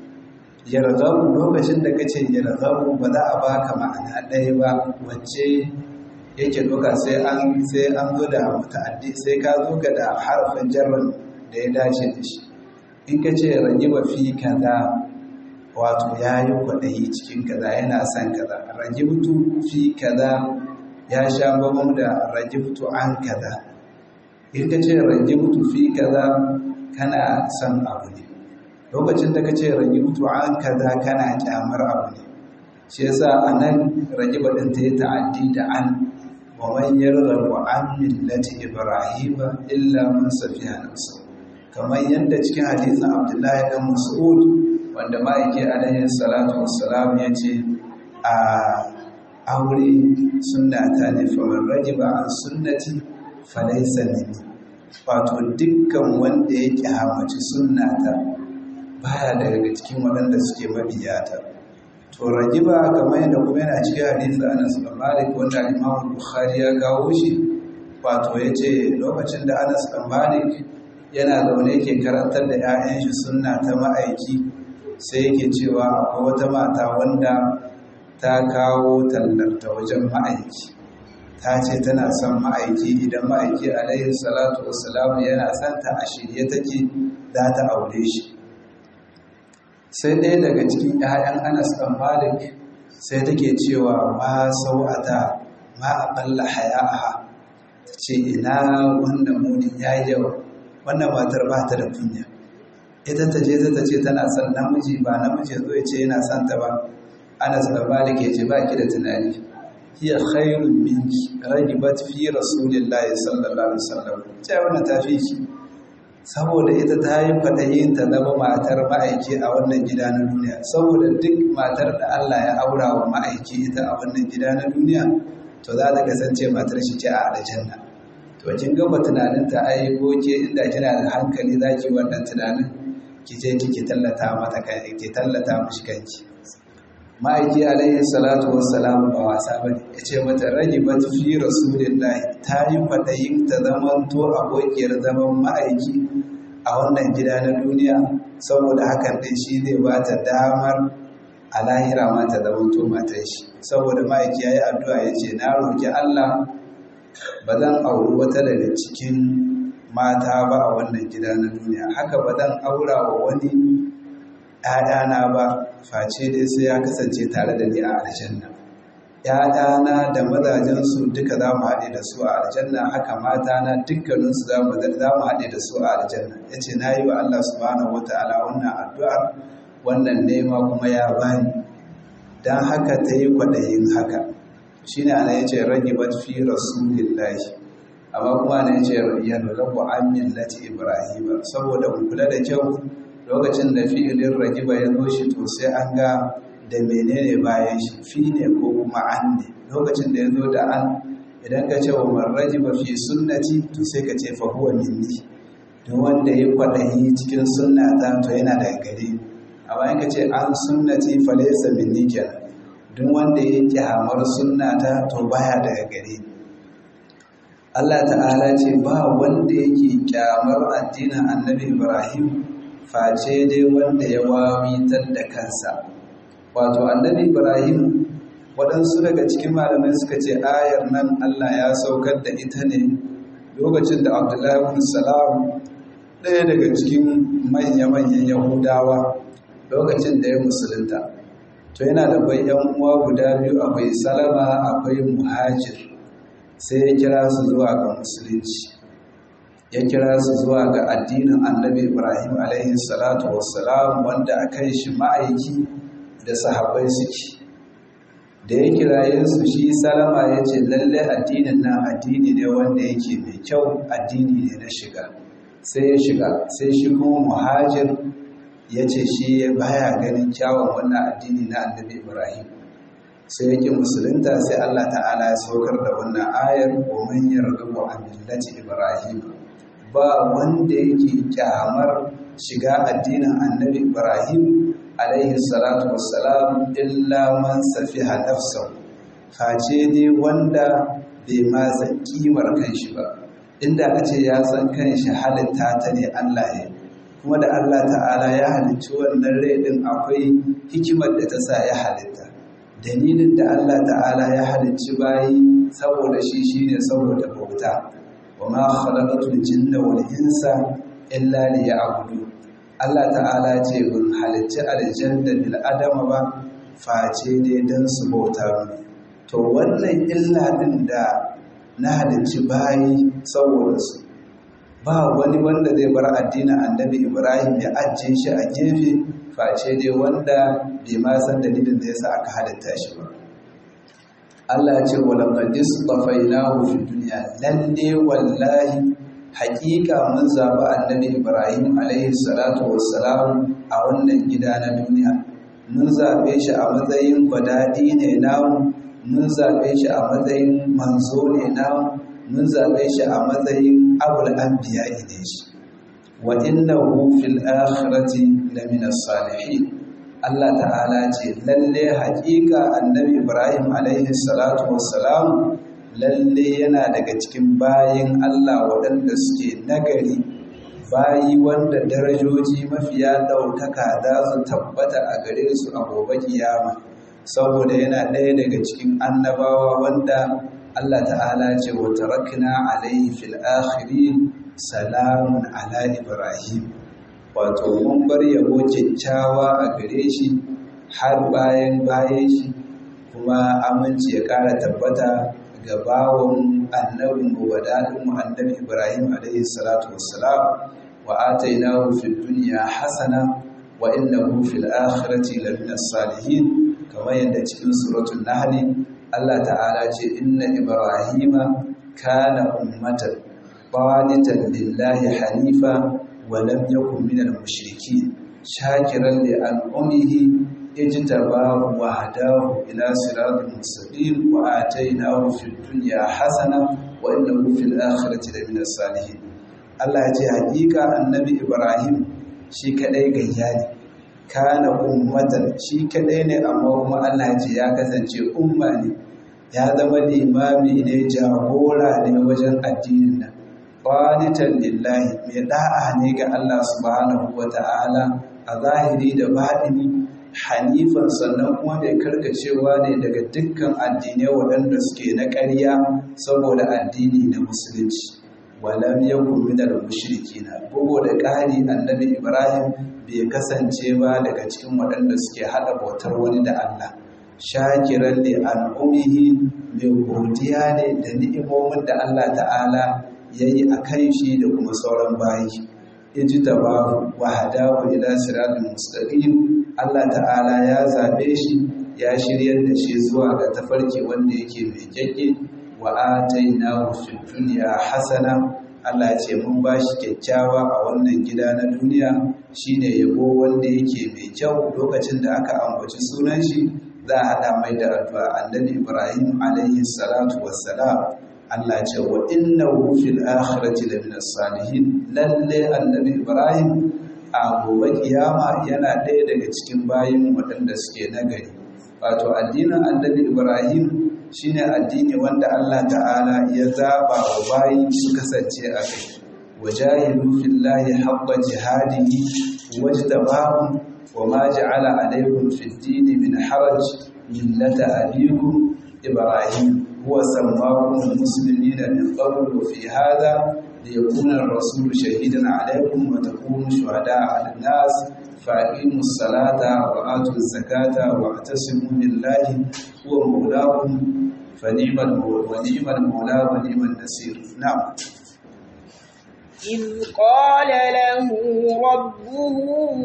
yarzabu lokacin da kace yarzabu ba za a baka ma'ana ɗaya ba wacce yake doka sai an sai an zo da muta'addi sai ka zo ga da harfin jarran da ya dace da shi in ka ce ragiba fi kaza wato yayi kwaɗayi cikin kaza yana son kaza ragibtu fi kaza ya sha bambam da rajibtu an kaza in ka ce rajibtu fi kaza kana son abu ne lokacin da ka ce rajibtu an kaza kana kyamar abu ne shi yasa anan rajiba din ta yi ta'addi da an wa man yarghabu an millati ibrahim illa man safiha nafsa kamar yadda cikin hadisin abdullahi dan mas'ud wanda ma'aiki alaihi salatu wassalam ya ce a aure sunna ta ne famar rajiba an sunnati falaisa ne wato dukkan wanda ya kyamaci sunna ta baya daga cikin waɗanda suke mabiyata to rajiba kamar yadda kuma yana cikin hadisi Anas bin Malik wanda Imam Bukhari ya kawo shi wato yace lokacin da Anas bin Malik yana zaune yake karantar da 'ya'yan shi sunna ta ma'aiki sai yake cewa akwai wata mata wanda ta kawo tallarta wajen ma'aiki ta ce tana son ma'aiki idan ma'aiki alaihi salatu wassalamu yana son ta a shirye take za ta aure shi sai ɗaya daga cikin 'ya'yan anas ɗan malik sai take cewa ma sau'ata ma a ɓalla haya'aha ta ce ina wannan munin ya yi yawa wannan matar ba ta da kunya ita ta je ta ce tana son namiji ba namiji zo ya ce yana son ta ba Anas da Malik ya ce ba ki da tunani hiya khairun minki ragibat fi rasulillahi sallallahu alaihi wasallam ce wannan ta fi ki saboda ita ta yi fatayin ta zama matar ma'aiki a wannan gida na duniya saboda duk matar da Allah ya aura wa ma'aiki ita a wannan gida na duniya to za ta kasance matar shi ce a aljanna to kin gaba tunanin ta ai goke inda kina da hankali zaki wannan tunanin ki je ki tallata mata kai ki tallata mishi kanki ma'aiki alaihi salatu wassalam ba wasa bane yace mata rajibat fi rasulillahi ta yi kwadayin ta zaman to abokiyar zaman ma'aiki a wannan gida na duniya saboda hakan din shi zai ba ta damar a lahira ma ta zama to matan shi saboda ma'aiki yayi addu'a yace na roki Allah ba zan auri wata daga cikin mata ba a wannan gida na duniya haka ba zan aura wa wani ‘ya'yana ba face dai sai ya kasance tare da ni a aljanna ‘ya'yana da mazajensu duka za mu haɗe da su a aljanna haka matana dukkaninsu za mu haɗe da su a aljanna ya ce na yi wa Allah subhanahu wa ta'ala wannan addu'ar wannan nema kuma ya bani don haka ta yi kwaɗayin haka shi ne ana ya ce rage bat fi rasulillahi amma kuma ana ya ce yarrabu an millati ibrahim saboda mu kula da kyau lokacin da fi'ilin ragiba ya zo shi to sai an ga da menene bayan shi fi ne ko kuma an ne lokacin da ya zo da an idan ka ce wa man ragiba fi sunnati to sai ka ce fa huwa minni don wanda ya kwaɗayi cikin sunnata to yana daga gare amma in ka ce an sunnati fa laysa minni kenan don wanda ya kyamar sunnata to baya daga gare Allah ta'ala ce ba wanda yake kyamar addinin annabi Ibrahim face dai wanda ya wawitar da kansa wato annabi ibrahim waɗansu daga cikin malamai suka ce ayar nan allah ya saukar da ita ne lokacin da abdullahi ibn salam ɗaya daga cikin manya-manyan yahudawa lokacin da ya musulunta to yana da bai yan uwa guda biyu akwai salama akwai muhajir sai ya kira su zuwa ga musulunci ya kira su zuwa ga addinin annabi ibrahim alaihi salatu wassalam wanda a kan shi ma'aiki da sahabbai suke da ya kiraye su shi salama ya ce lalle addinin nan addini ne wanda yake mai kyau addini ne na shiga sai ya shiga sai shi kuma muhajir ya ce shi baya ganin kyawun wannan addini na annabi ibrahim sai yake musulunta sai allah ta'ala ya saukar da wannan ayar wa man yarghabu an millati ibrahim ba wanda yake kyamar shiga addinin annabi ibrahim alaihi salatu wassalam illa man safiha nafsahu face dai wanda bai ma san kimar kanshi ba inda a ce ya san kanshi halitta ta ne Allah ya kuma da Allah ta'ala ya halicci wannan rai din akwai hikimar da ta sa ya halitta dalilin da Allah ta'ala ya halicci bayi saboda shi shine saboda bauta wa ma khalaqatul jinna wal insa illa liya'budun Allah ta'ala ce bin halicci aljanna bil adama ba face dai dan su bauta to wannan illa din da na halicci bayi saboda su ba wani wanda zai bar addinin annabi Ibrahim ya ajiye shi a gefe face dai wanda bai ma san dalilin da yasa aka halitta shi ba Allah ce wala qadis tafainahu fi dunya lalle wallahi hakika mun zaɓi annabi ibrahim alaihi salatu wassalam a wannan gida na duniya mun zaɓe shi a matsayin gwadaɗi ne namu mun zaɓe shi a matsayin manzo ne namu mun zaɓe shi a matsayin abul anbiya ne shi wa innahu fil akhirati lamina salihin Allah ta'ala ce lalle hakika annabi ibrahim alaihi salatu wassalam lalle yana daga cikin bayin Allah waɗanda suke nagari bayi wanda darajoji mafiya ɗaukaka za su tabbata a gare su a gobe kiyama saboda yana ɗaya daga cikin annabawa wanda Allah ta'ala ce wa tarakna alaihi fil akhirin salamun ala ibrahim wato mun bar yabo kyakkyawa a gare shi har bayan bayan shi kuma aminci ya ƙara tabbata ga bawon annabin wadadin annabi Ibrahim alaihi salatu wassalam wa atainahu fid dunya hasana wa innahu fil akhirati lamina salihin kamar yadda cikin suratul nahl Allah ta'ala ce inna ibrahima kana ummatan qanitan lillahi hanifa wa lam yakun minal mushrikeen shakiran li an'umihi اجتباه وهداه إلى صراط مستقيم وآتيناه في الدنيا حسنة wa innahu fil akhirati lamina salihin Allah ya ce hakika annabi Ibrahim shi kadai gayya ne kana ummatan shi kadai ne amma kuma Allah ya ce ya kasance umma ne ya zama limami ne jagora ne wajen addinin nan qanitan lillahi mai da'a ne ga Allah subhanahu wata'ala a zahiri da baɗini hanifan sannan kuma mai karkacewa ne daga dukkan addinai waɗanda suke na ƙarya saboda addini na musulunci walam yakun minal mushrikina bugu da ƙari annabi Ibrahim bai kasance ba daga cikin waɗanda suke haɗa bautar wani da Allah shakiran li al'umihi mai godiya ne da ni'imomin da Allah ta'ala ya yi a kan shi da kuma sauran bayi iji tabahu wa hadahu ila siratul mustaqim Allah ta'ala ya zabe shi ya shiryar da shi zuwa ga tafarki wanda yake mai kyakke wa atainahu fid dunya hasana Allah ya ce mun ba shi kyakkyawa a wannan gida na duniya shine yabo wanda yake mai kyau lokacin da aka ambaci sunan shi za a haɗa mai da addu'a annabi Ibrahim alaihi salatu wassalam Allah ce wa innahu fil akhirati lamina salihin lalle annabi Ibrahim a gobe kiyama yana ɗaya daga cikin bayin waɗanda suke nagari wato addinin annabi Ibrahim shine addini wanda Allah ta'ala ya zaba wa bayi su kasance a kai wajahidu fillahi haqqa jihadihi wajtabahum وما جعل عليكم في الدين من حرج ملة أبيكم إبراهيم هو سماكم المسلمين من قبل وفي هذا ليكون الرسول شهيدا عليكم وتكونوا شهداء على الناس فأقيموا الصلاة وآتوا الزكاة واعتصموا بالله هو مولاكم فنعم ونعم المولى ونعم النصير نعم إذ قال له ربه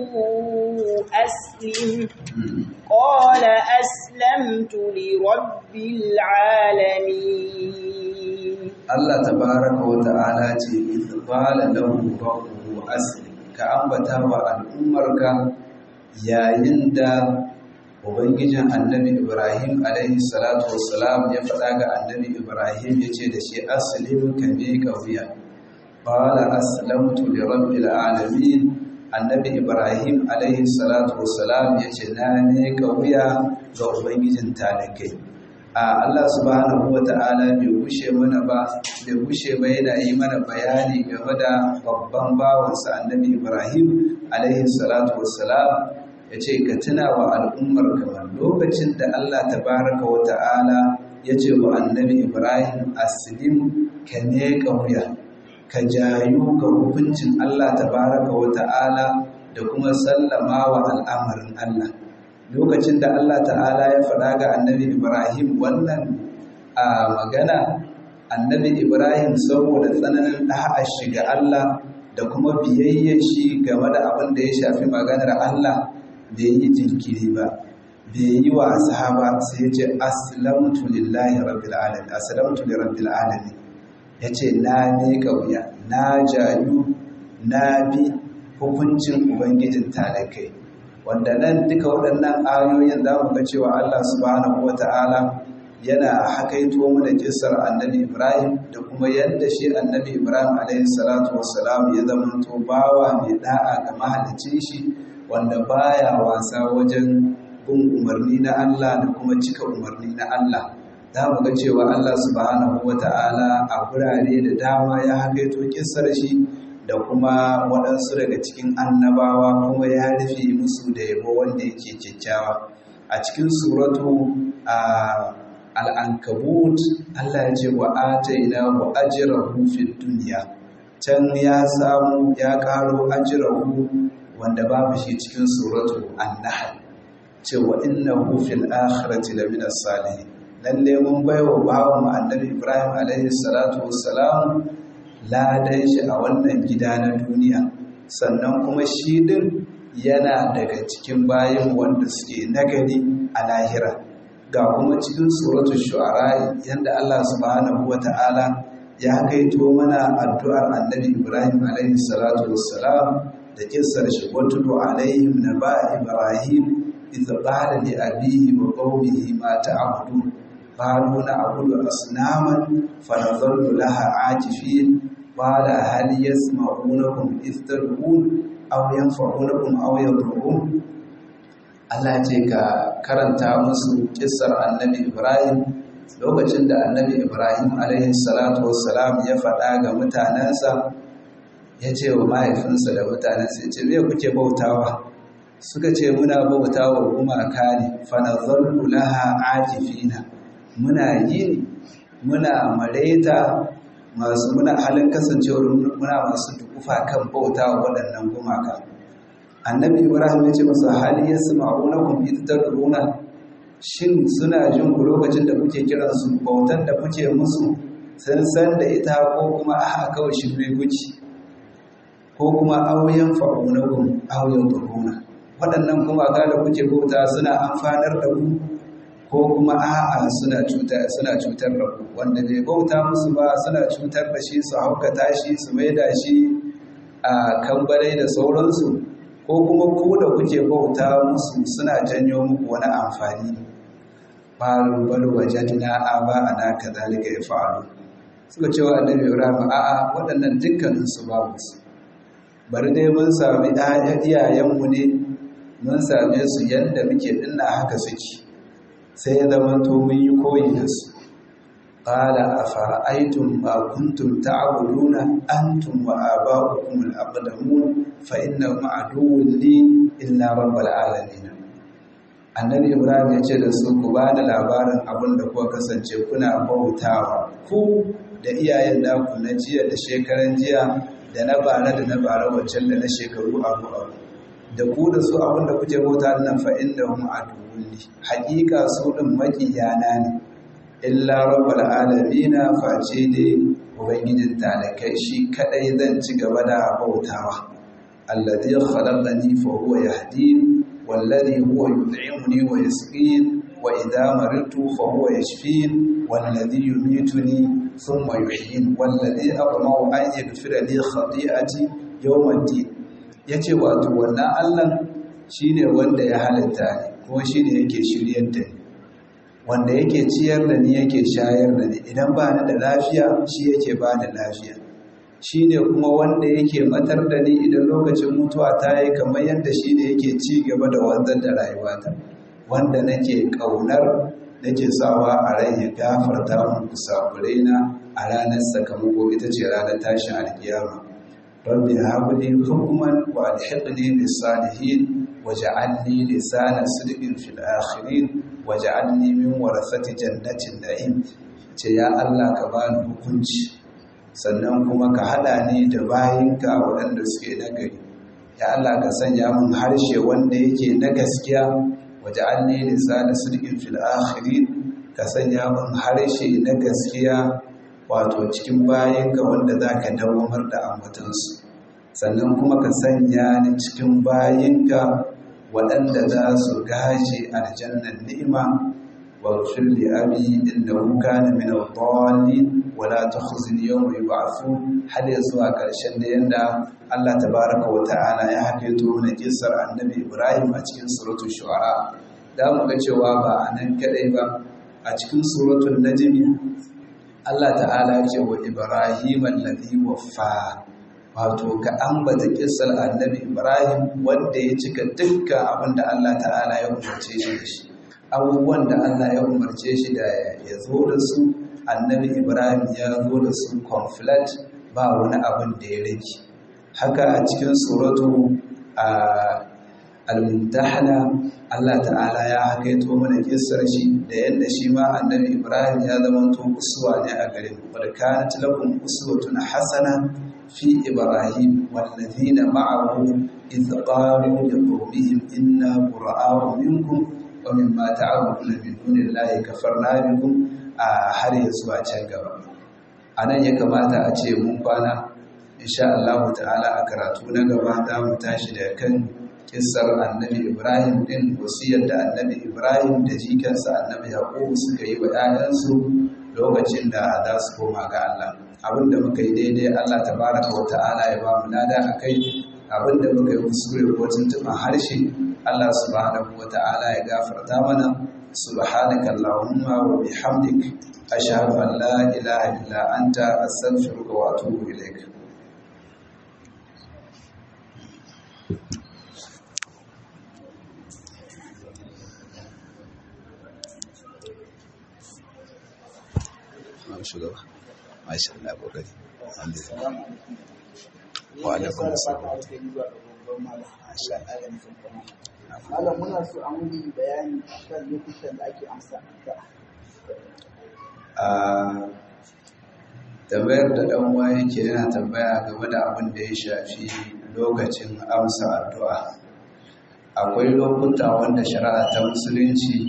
أسلم قال أسلمت لرب العالمين Allah tabaraka wa ta'ala ce idh qala lahu rabbuhu aslim ka ambata wa al'ummarka yayin da ubangijin annabi Ibrahim alaihi salatu wassalam ya faɗa ga annabi Ibrahim yace da shi aslim ka ne ka wuya qala aslamtu li rabbil alamin annabi Ibrahim alaihi salatu wassalam yace na ne ka wuya ga ubangijin talakai a Allah subhanahu wa ta'ala bai gushe mana ba bai gushe ba yana yi mana bayani game da babban bawansa annabi Ibrahim alaihi salatu wassalam ya ce ka tuna wa al'ummar kamar lokacin da Allah tabaraka wa ta'ala ya ce wa annabi Ibrahim aslim ka ne ka wuya ka jayu ga hukuncin Allah tabaraka wa ta'ala da kuma sallama wa al'amarin Allah lokacin da Allah ta'ala ya faɗa ga annabi Ibrahim wannan a magana annabi Ibrahim saboda tsananin ɗa'a shiga Allah da kuma biyayyar shi game da abin da ya shafi maganar Allah bai yi jinkiri ba bai yi wasa ba sai ya ce aslamtu lillahi rabbil alamin aslamtu li rabbil alamin yace na ne wuya na jayu na bi hukuncin ubangijin talakai wanda nan duka waɗannan ayoyin za mu ga cewa Allah subhanahu wata'ala yana hakaito mana kissar annabi Ibrahim da kuma yadda shi annabi Ibrahim alaihi salatu wassalam ya zamanto bawa mai da'a ga mahalicin shi wanda baya wasa wajen bin umarni na Allah da kuma cika umarni na Allah za mu ga cewa Allah subhanahu wata'ala a gurare da dama ya hakaito kissar shi da kuma waɗansu daga cikin annabawa kuma ya rufe musu da yabo wanda yake kyakkyawa a cikin suratu al'ankabut Allah ya ce wa ataina wa ajrahu fid dunya can ya samu ya karo ajrahu wanda babu shi cikin suratu an-nahl cewa innahu fil akhirati lamina salihin lalle mun baiwa bawan annabi Ibrahim alaihi salatu wassalam ladan shi a wannan gida na duniya sannan kuma shi din yana daga cikin bayan wanda suke nagari a lahira ga kuma cikin suratul shu'ara yanda Allah subhanahu wata'ala ya kaito mana addu'ar annabi Ibrahim alaihi salatu wassalam da kissar shi watulu alaihim naba Ibrahim idh qala li abihi wa qaumihi ma ta'budun qalu na abudu asnaman fa nadhallu laha akifin qala hal yasma'unakum istad'un aw yanfa'unakum aw yadurrun Allah ce ka karanta musu kissar annabi Ibrahim lokacin da annabi Ibrahim alaihi salatu wassalam ya faɗa ga mutanensa ya ce wa mahaifinsa da mutanensa ya ce me kuke bautawa suka ce muna bautawa gumaka ne fanazallu laha akifina muna yi muna mareta masu muna halin kasancewar muna masu dukufa kan bautawa waɗannan gumaka annabi ibrahim ya ce masa hali ya sama'u na kwamfuta da runa shin suna jin ku lokacin da kuke kiransu bautan da kuke musu sun san da ita ko kuma a kawai shirme kuci ko kuma auyen fa'unakun auyen turuna waɗannan kuma ga da kuke bauta suna amfanar da ku ko kuma a'a suna cutar suna cutar da ku wanda bai bauta musu ba suna cutar da shi su haukata shi su maida shi a kambalai da sauransu ko kuma ku da kuke bauta musu suna janyo muku wani amfani faru bal wajadna aba ana kadhalika yafalu suka ce wa annabi Ibrahim a'a waɗannan dukkanin su babu su bari dai mun sami iyayenmu ne mun same su yadda muke dinna haka suke sai ya zama to mun yi koyi da su qala afara'aytum ma kuntum ta'buduna antum wa aba'ukum al-aqdamun fa innahum aduwwun li illa rabbil alamin annabi ibrahim ya ce da su ku ba da labarin abin da kuka kasance kuna bautawa ku da iyayen naku na jiya da shekaran jiya da na bara da na bara wancan da na shekaru abu abu da ku da su abin da kuke bauta nan fa inda hum aduwwun li haƙiƙa su din makiyana ne illa rabbul alamin face dai ubangijin talakai shi kadai zan ci gaba da bautawa alladhi khalaqani fa huwa yahdini والذي هو يطعمني ويسقين وإذا مرضت فهو يشفين والذي يميتني ثم يحيين والذي أطمع أن يغفر لي خطيئتي يوم الدين yace wato wannan Allah shine wanda ya halitta ni kuma shine yake shiryar da ni wanda yake ciyar da ni yake shayar da ni idan ba ni da lafiya shi yake ba da lafiya shi ne kuma wanda yake matar da ni idan lokacin mutuwa ta yi kamar yadda shi ne yake ci gaba da wanzar da rayuwata wanda nake ƙaunar nake sawa a rai ya gafarta mu na a ranar sakamako ita ce ranar tashin alkiyama rabbi habli hukman wa alhiqni bis salihin waj'alni lisana sidqin fil akhirin waj'alni min warasati jannatin na'im ce ya Allah ka bani hukunci sannan kuma ka haɗa ni da bayinka waɗanda suke nagari ya Allah ka sanya min harshe wanda yake na gaskiya waje an ne lisana sirkin fil akhirin ka sanya min harshe na gaskiya wato cikin bayinka wanda za ka dawamar da ambatansu sannan kuma ka sanya ni cikin bayinka waɗanda za su gaje aljannan ni'ima واغفر لأبي إنه كان من الضالين ولا تخزني يوم يبعثون هل يزوى كرشن يندا الله تبارك وتعالى يا حكيتو من قصر النبي إبراهيم أتكين سورة الشعراء da muka cewa ba a nan kadai ba a cikin suratul najm Allah ta'ala ce wa Ibrahim alladhi waffa wato ka ambata kissar annabi Ibrahim wanda ya cika dukkan abin da Allah ta'ala ya umarce shi da shi abubuwan da Allah ya umarce shi da ya zo da su annabi Ibrahim ya zo da su conflict ba wani abin da ya rage haka a cikin suratu al-mumtahana Allah ta'ala ya hakaito mana kissar shi da yadda shi ma annabi Ibrahim ya zama to uswa ne a gare mu qad kanat lakum uswatun hasana fi Ibrahim wallazina ma'ahu idh qalu liqawmihim inna bura'a'u minkum wa mimma ta'buduna min dunillahi kafarna bikum a har ya zuwa can gaba anan ya kamata a ce mun kwana insha Allah ta'ala a karatu na gaba za mu tashi da kan kissar annabi Ibrahim din wasiyar da annabi Ibrahim da jikansa annabi Yaqub suka yi wa 'ya'yansu lokacin da za su koma ga Allah abinda muka yi daidai Allah tabaraka wa ta'ala ya ba mu lada akai abinda muka yi kuskure ko tuntuɓa harshe Allah subhanahu wa ta'ala ya gafarta mana subhanaka allahumma wa bihamdik ashhadu an la ilaha illa anta astaghfiruka wa atubu ilaik shugaba masha Allah kokari alhamdulillah wa alaikum assalam masha Malam muna so a muni bayani kan lokutan da ake amsa addu'a. a tambayar da dan uwa yake yana tambaya game da abin da ya shafi lokacin amsa addu'a akwai lokuta wanda shari'a ta musulunci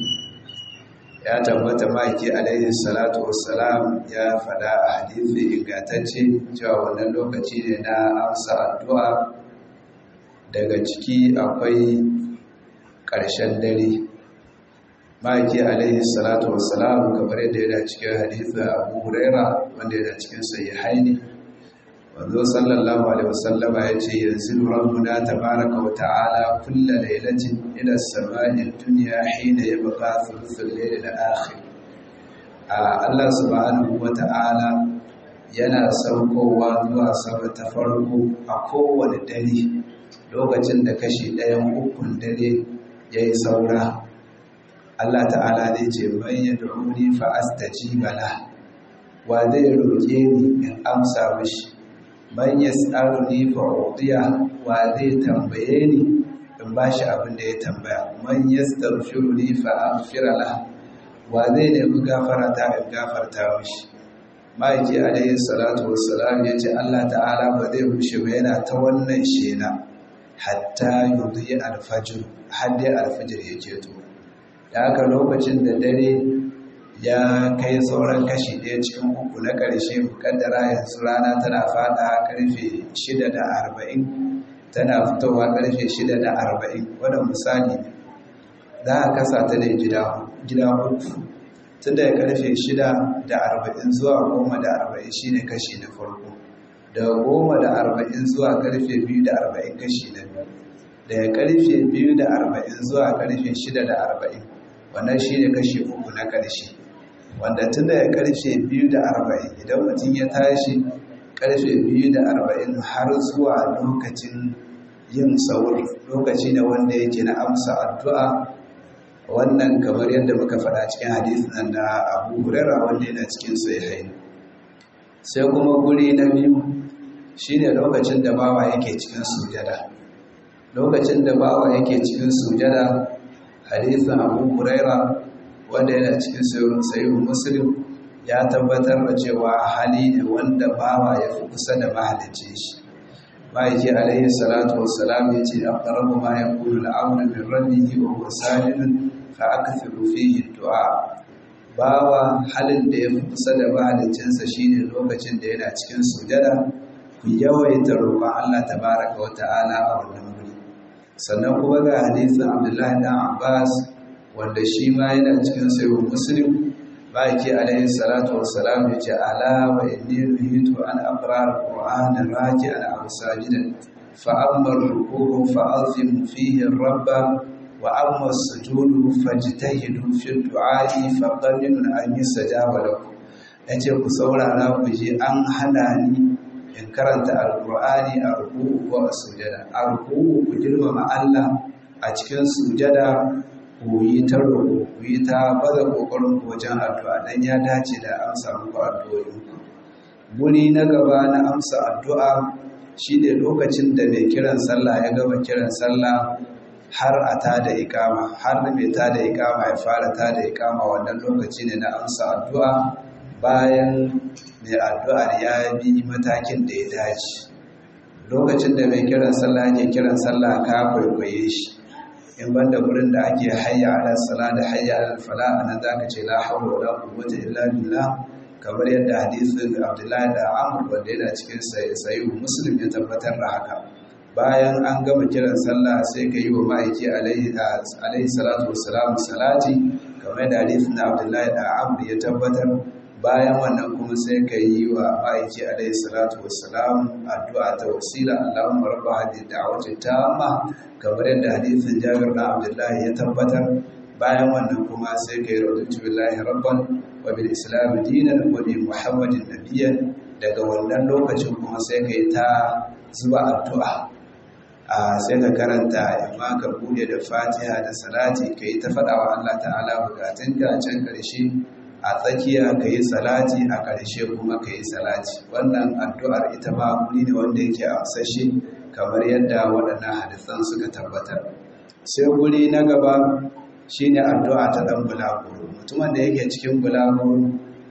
ya tabbata maki alaihi salatu wassalam ya fada a hadithi ingantacce cewa wannan lokaci ne na amsa addu'a daga ciki akwai ƙarshen dare maki alaihi salatu wassalam kamar yadda yana cikin hadithin abu huraira wanda yana cikin sahihaini wanzo sallallahu alaihi wasallama ya ce yanzu rabbuna tabaraka wa ta'ala kulla lailatin ila samai dunya hina yabqa thuluthul layl al-akhir Allah subhanahu wa ta'ala yana saukowa zuwa sama ta farko a kowane dare lokacin da kashi ɗayan ukun dare yayi saura Allah ta'ala zai ce man yad'uni fa astajiba la wa zai roke ni in amsa mishi man yas'aluni fa udiya wa zai tambaye ni in bashi abin da ya tambaya man yastaghfiruni fa aghfira la wa zai nemi gafara ta in gafarta mishi ma'aiki alaihi salatu wassalam ya ce Allah ta'ala ba zai rushe ba yana ta wannan shena hatta yudhi alfajr har dai alfajr ya keto da haka lokacin da dare ya kai sauran kashi ɗaya cikin uku na ƙarshe mukaddara yanzu rana tana fada ƙarfe shida da arba'in tana fitowa ƙarfe shida da arba'in wadda misali za a kasa ta ne gida uku tun da ƙarfe shida da arba'in zuwa goma da arba'in shi ne kashi na farko daga goma da arba'in zuwa ƙarfe biyu da arba'in kashi na biyu daga ƙarfe biyu da arba'in zuwa ƙarfe shida da arba'in wannan shi ne kashi uku na ƙarshe wanda tun daga karfe biyu da arba'in idan mutum ya tashi karfe biyu da arba'in har zuwa lokacin yin sauri lokaci da wanda yake na amsa addu'a wannan kamar yadda muka faɗa cikin hadisin nan da abu hurera wanda yana cikin sahihain sai kuma guri na biyu shine lokacin da bawa yake cikin sujada lokacin da bawa yake cikin sujada hadisin abu huraira wanda yana cikin sayin muslim ya tabbatar da cewa hali ne wanda bawa ya fi kusa da mahalicci shi ma'aiki alaihi salatu wassalam ya ce a ƙarabu ma ya kuru al'amuna min rabbihi wa huwa sajidun fa akthiru fihi du'a bawa halin da ya fi kusa da mahaliccinsa shine lokacin da yana cikin sujada ku yawaita roƙon Allah tabaraka wa ta'ala a wannan wuri sannan kuma ga hadisin Abdullahi dan Abbas wanda shi ma yana cikin sayo muslim ba ke alaihi salatu wassalam ya ce ala wa inni nuhitu an aqra alqur'ana raji'an aw sajidan fa amma ruku'u fa azimu fihi rabba wa amma sujudu fajtahidu fi du'a'i fa qaminun an yusajaba lakum yace ku saurara ku ji an hana ni in karanta alqur'ani a ruku'u ko a sujada a ruku'u ku girmama Allah a cikin sujada ku yi ta roƙo ku yi ta baza ƙoƙarin ku wajen addu'a dan ya dace da amsa muku addu'o'in ku guri na gaba na amsa addu'a shine lokacin da mai kiran sallah ya gama kiran sallah har a tada ikama har mai tada ikama ya fara tada ikama wannan lokaci ne na amsa addu'a bayan mai addu'ar ya bi matakin da ya dace lokacin da mai kiran sallah yake kiran sallah ka kwaikwaye shi in banda gurin da ake hayya ala sala da hayya ala fala anan zaka ce la hawla wala quwwata illa billah kamar yadda hadisin Abdullahi da Amr wanda yana cikin sahih Muslim ya tabbatar da haka bayan an gama kiran sallah sai ka yi wa ma'aiki alaihi salatu wassalam salati kamar da hadisin Abdullahi da Amr ya tabbatar bayan wannan kuma sai ka yi wa ma'aiki alaihi salatu wassalam addu'a ta wasila Allahumma rabba hadhihi da'wati tamma kamar yadda hadisin Jabir da Abdullahi ya tabbatar bayan wannan kuma sai ka yi raditu billahi rabban wa bil islam dinan wa bi muhammadin nabiyyan daga wannan lokacin kuma sai ka yi ta zuba addu'a a sai ka karanta yamma ka bude da fatiha da salati ka yi ta faɗa wa Allah ta'ala bukatun ka can ƙarshe a tsakiya ka yi salati a ƙarshe kuma ka yi salati wannan addu'ar ita ma wuri ne wanda yake amsashe kamar yadda waɗannan hadisan suka tabbatar sai guri na gaba shine addu'a ta ɗan bulaguro mutumin da yake cikin bulaguro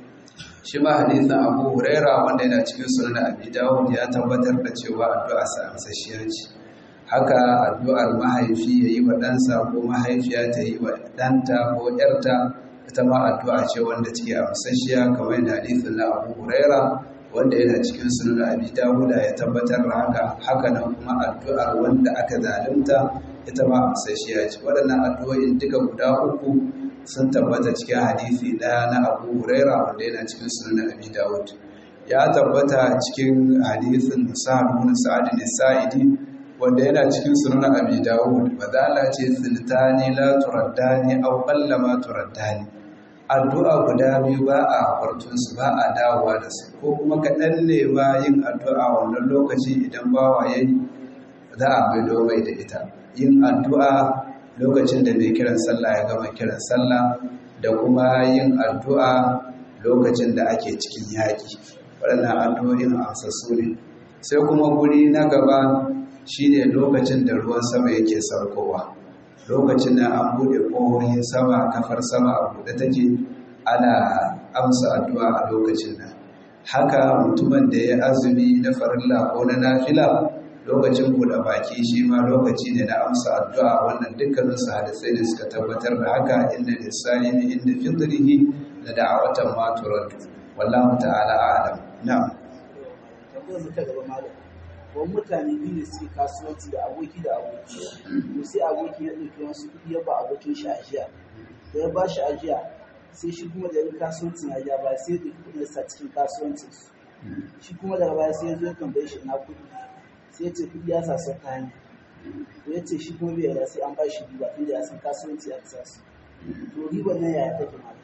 shi ma hadisin abu huraira wanda yana cikin sunan abi dawud ya tabbatar da cewa addu'a sa amsashiyar ce haka addu'ar mahaifi ya yi wa ɗansa ko mahaifiya ta yi wa ɗanta ko ‘yarta ita ma addu'a ce wanda take amsashiya kamar da hadisin na abu huraira wanda yana cikin sunan abi dawuda ya tabbatar da haka haka nan kuma addu'ar wanda aka zalunta ita ma amsashiya ce waɗannan addu'o'in duka guda uku sun tabbata cikin hadisi ɗaya na abu huraira wanda yana cikin sunan abi dawud ya tabbata cikin hadisin sa'ad bin sa'ad sa'idi wanda yana cikin sunan abi dawud badala ce sultani la turaddani aw qallama turaddani addu'a guda biyu ba a kwartun su ba a dawowa da su ko kuma kaɗan ne ba yin addu'a wannan lokaci idan bawa yayi za a maido mai da ita yin addu'a lokacin da mai kiran sallah ya gama kiran sallah da kuma yin addu'a lokacin da ake cikin yaƙi waɗannan addu'o'in amsassu ne sai kuma guri na gaba shine lokacin da ruwan sama yake saukowa lokacin da an buɗe ƙohohin sama kafar sama a buɗe take ana amsa addu'a a lokacin nan haka mutumin da ya azumi na farilla ko na nafila lokacin buɗe baki shi ma lokaci ne na amsa addu'a wannan dukkanin su hadisai da suka tabbatar da haka inda lisani inda fitrihi da da'awatan ma turaddu wallahu ta'ala a'lam na'am tambayar mu ta gaba malam wani mutane biyu ne suke kasuwanci da aboki da aboki to sai aboki ya ɗauki wasu kuɗi ya ba abokin shi ajiya da ya ba shi ajiya sai shi kuma da kasuwancin ajiya ba sai ya ɗauki kuɗin sa cikin kasuwancin su shi kuma daga baya sai ya zo ya tambaye shi na kuɗi sai ya ce kuɗi ya sa su kayan to ya ce shi kuma bai yarda sai an ba shi riba tunda ya san kasuwanci ya sa su to riban nan yaya take ma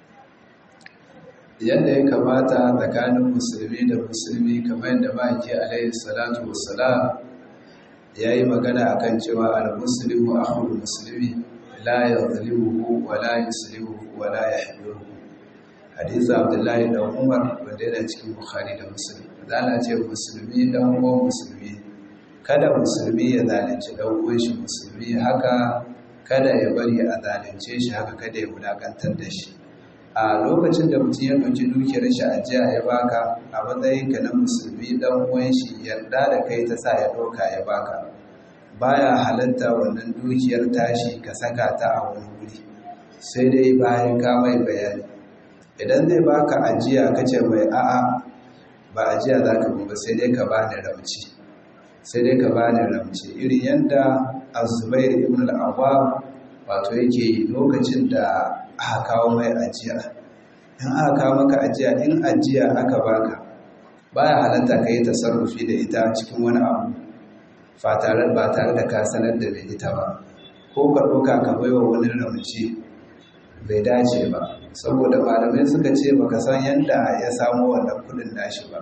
yadda ya kamata tsakanin musulmi da musulmi kamar yadda ma'aiki alaihi salatu wassalam ya yi magana akan cewa al-muslimu akhul muslimi la yadhlimuhu wa la yuslimuhu wa la yahdiruhu hadisi abdullahi da umar wanda yana cikin bukhari da muslim zana ce musulmi dan uwan musulmi kada musulmi ya zalunci dan uwan shi musulmi haka kada ya bari a zalunce shi haka kada ya wulakantar da shi a lokacin da mutum ya ɗauki dukiyar shi a jiya ya baka a matsayin ka na musulmi dan uwan shi yarda da kai ta sa ya ɗauka ya baka baya halatta wannan dukiyar tashi ka saka ta a wani wuri sai dai bayan ka mai bayani idan zai baka ajiya ka ce mai a'a ba ajiya za ka ba sai dai ka bani ramci sai dai ka bani ramci irin yadda azubair ibn al-awwab wato yake lokacin da aka kawo mai ajiya in aka kawo maka ajiya in ajiya aka baka baya halatta ka yi tasarrufi da ita cikin wani abu ba tare ba tare da ka sanar da mai ita ba ko ka ɗauka ka baiwa wani ramci bai dace ba saboda malamai suka ce baka san yadda ya samu wannan kudin nashi ba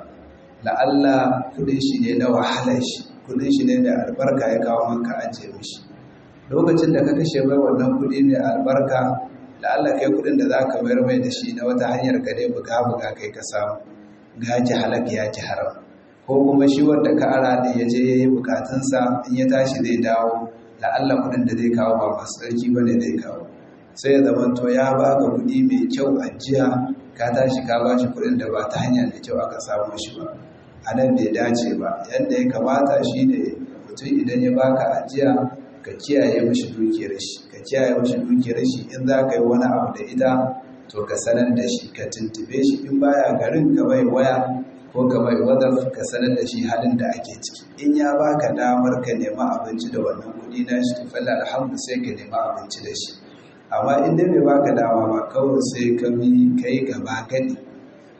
la'alla kudin shi ne na wahalar shi kudin shi ne da albarka ya kawo maka ajiye mishi lokacin da ka kashe mai wannan kudi mai albarka la'alla kai kudin da za ka mayar mai da shi na wata hanyar ka dai buga buga kai ka samu ga ki halak ya ki haram ko kuma shi wanda ka ara da ya je ya yi bukatunsa in ya tashi zai dawo la'alla kudin da zai kawo ba masu tsarki ba ne zai kawo sai ya zama to ya baka kuɗi mai kyau ajiya ka tashi ka ba shi kuɗin da ba ta hanya mai kyau aka samu shi ba a nan bai dace ba yadda ya kamata shi ne mutum idan ya baka ajiya ka kiyaye mashi dukiyar shi ka kiyaye mashi dukiyar shi in za ka yi wani abu da ita to ka sanar da shi ka tuntube shi in baya garin ka bai waya ko ka bai wadaf ka sanar da shi halin da ake ciki in ya baka damar ka nema abinci da wannan kuɗi na shi to falla alhamdu sai ka nema abinci da shi amma in dai bai baka dama ba kawai sai ka bi kai gaba gani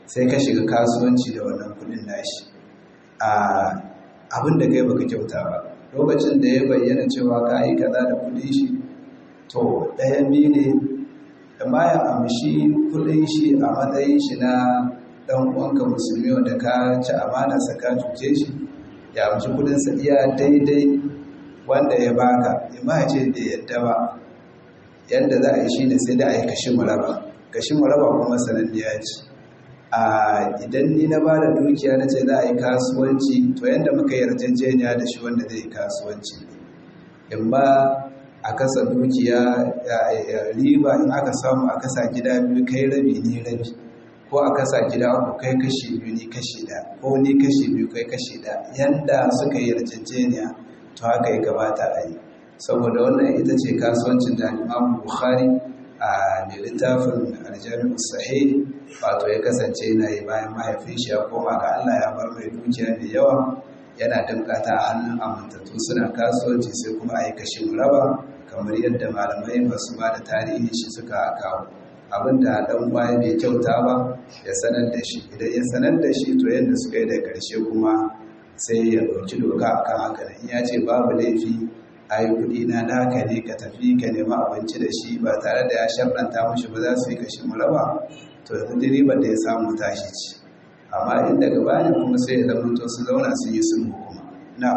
sai ka shiga kasuwanci da wannan kudin nashi a abin da kai baka kyauta ba lokacin da ya bayyana cewa ka yi kaza da kudin shi to ɗayan biyu ne da bayan amshi kudin shi a matsayin shi na ɗan uwanka musulmi wanda ka ci amanarsa ka cuce shi ya amshi kudinsa iya daidai wanda ya baka ya ma ce da yadda ba yadda za a yi shi ne sai da a yi kashi muraba kashi muraba kuma sananniya ce a idan ni na ba da dukiya na ce za a yi kasuwanci to yadda muka yi yarjejeniya da shi wanda zai yi kasuwanci in ba a kasa dukiya riba in aka samu a kasa gida biyu kai rabi ni rabi ko a kasa gida uku kai kashi biyu ni kashi da ko ni kashi biyu kai kashi da yanda suka yi yarjejeniya to haka ya kamata a yi saboda wannan ita ce kasuwancin da Imam Bukhari a mai littafin aljami'u sahih wato ya kasance yana yi bayan mahaifin shi ya koma ga Allah ya bar mai dukiya mai yawa yana damkata a hannun amintattu suna kasuwanci sai kuma a yi kashin raba kamar yadda malamai masu ba da tarihi shi suka kawo abinda dan baya bai kyauta ba ya sanar da shi idan ya sanar da shi to yadda suka yi da karshe kuma sai ya ɗauki doka akan haka in ya ce babu laifi a yi kuɗi na naka ne ka tafi ka nema abinci da shi ba tare da ya sharɗanta mashi ba za su yi kashin raba to yanzu ribar da ya samu tashi ci amma in daga bayan kuma sai ya zama to su zauna sun yi sulhu kuma na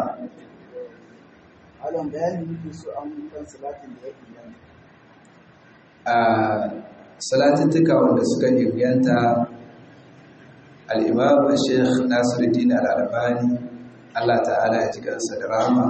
Alam bayani muke so an kan salatin da ya inganta. a salatuttuka wanda suka inganta al'imam sheikh nasiruddin al'arbani allah ta'ala ya ji kansa da rama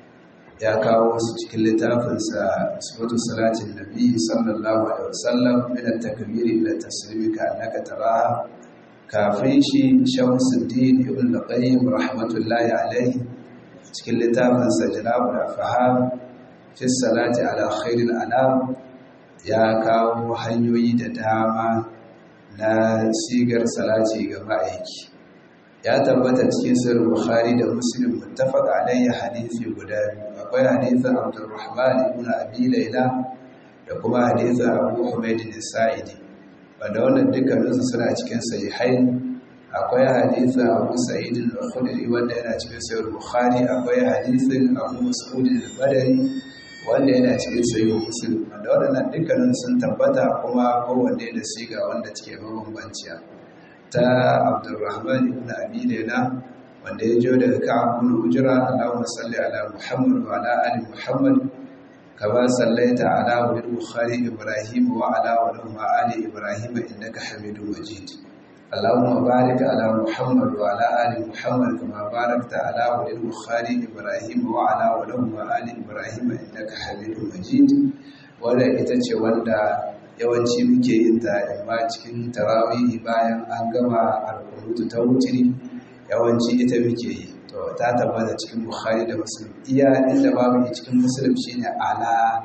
ya kawo su cikin littafinsa sifatu salatin nabi sallallahu alaihi wasallam min at-takbiri ila taslimi ka annaka taraha kafin shi shamsuddin ibn al-qayyim rahmatullahi alaihi cikin littafinsa jalabul afham fi salati ala khairil anam ya kawo hanyoyi da dama na sigar salati ga ma'aiki ya tabbata cikin sirrin bukhari da muslim muttafaq alayhi hadisi guda biyu akwai hadisin abdurrahman ibn abi layla da kuma hadisin abu humayd sa'idi wanda wannan dukkaninsu suna cikin sahihain akwai hadisin abu sa'id al-khudri wanda yana cikin sahih bukhari akwai hadisin abu mas'ud al-badri wanda yana cikin sahih muslim wanda waɗannan dukkanin sun tabbata kuma kowanne da siga wanda take mabambanciya ta abdurrahman ibn abi layla wanda ya jo daga ka'ab ibn ujra allahumma salli ala muhammad wa ala ali muhammad كما صليت على البخاري إبراهيم وعلى ولهم آل إبراهيم إنك حميد مجيد اللهم بارك على محمد وعلى آل محمد كما باركت على البخاري إبراهيم وعلى ولهم آل إبراهيم إنك حميد مجيد wanda ita ce wanda yawanci muke yin ta imma cikin tarawihi bayan an gama alkunutu ta wutiri yawanci ita muke yi to ta tabbata cikin bukhari da muslim iya inda babu cikin muslim shine ala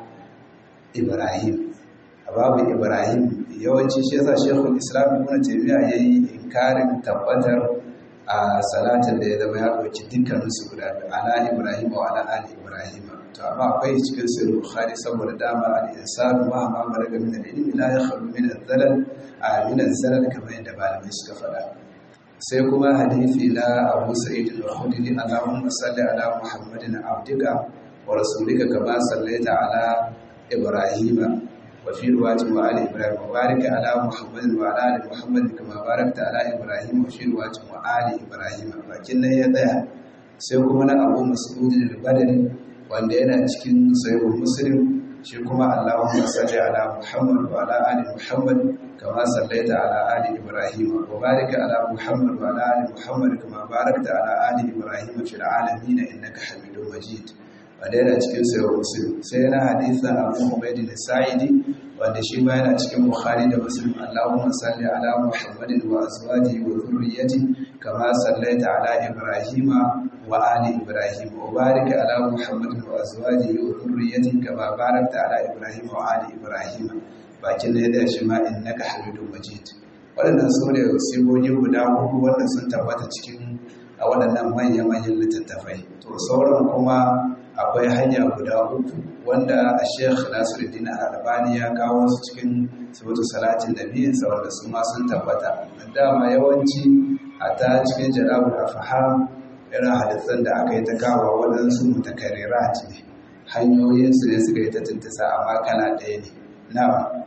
ibrahim babu ibrahim yawanci shi yasa shekul islam ibn taymiya yayi inkarin tabbatar a salatin da ya zama ya dauki dukkanin su guda ala ibrahim wa ala ali ibrahim to amma akwai cikin sahih bukhari saboda dama al-insan ma ma balaga min al-ilmi la yakhlu min al-dhalal a min al-zalal kamar yadda malamai suka faɗa sai kuma hadisi na Abu Sa'id al-Khudri Allahumma salli ala Muhammadin abdika wa rasulika kama sallaita ala Ibrahim wa fi riwayatin wa ali Ibrahim wa barik ala Muhammadin wa ala ali Muhammad kama barakta ala Ibrahim wa fi riwayatin wa ali Ibrahim bakin nan ya tsaya sai kuma na Abu Mas'ud al-Badri wanda yana cikin sahih Muslim shi kuma Allahumma salli ala Muhammad wa ala ali Muhammad كما صليت على آل إبراهيم وبارك على محمد وعلى آل محمد كما باركت على آل إبراهيم في العالمين إنك حميد مجيد wadda cikin sayar muslim sai yana hadithan abu humaydin sa'idi wanda shi ma yana cikin bukhari da muslim allahumma salli ala muhammadin wa azwajihi wa dhurriyyati kama sallaita ala ibrahima wa ali ibrahim wa barik ala muhammadin wa azwajihi wa dhurriyyati kama barakta ala ibrahima wa ali ibrahim bakin da ya shi ma innaka hamidun majid waɗannan su ne sigogi guda uku wanda sun tabbata cikin a waɗannan manya-manyan littattafai to sauran kuma akwai hanya guda uku wanda a sheikh nasiruddin albani ya kawo su cikin sabatu salatin nabiyinsa wanda su ma sun tabbata dama yawanci a ta cikin jalabul afham irin hadisan da aka yi ta kawo waɗansu mutakarrirat ne hanyoyinsu ne suka yi ta tuntasa amma kala ɗaya ne na'am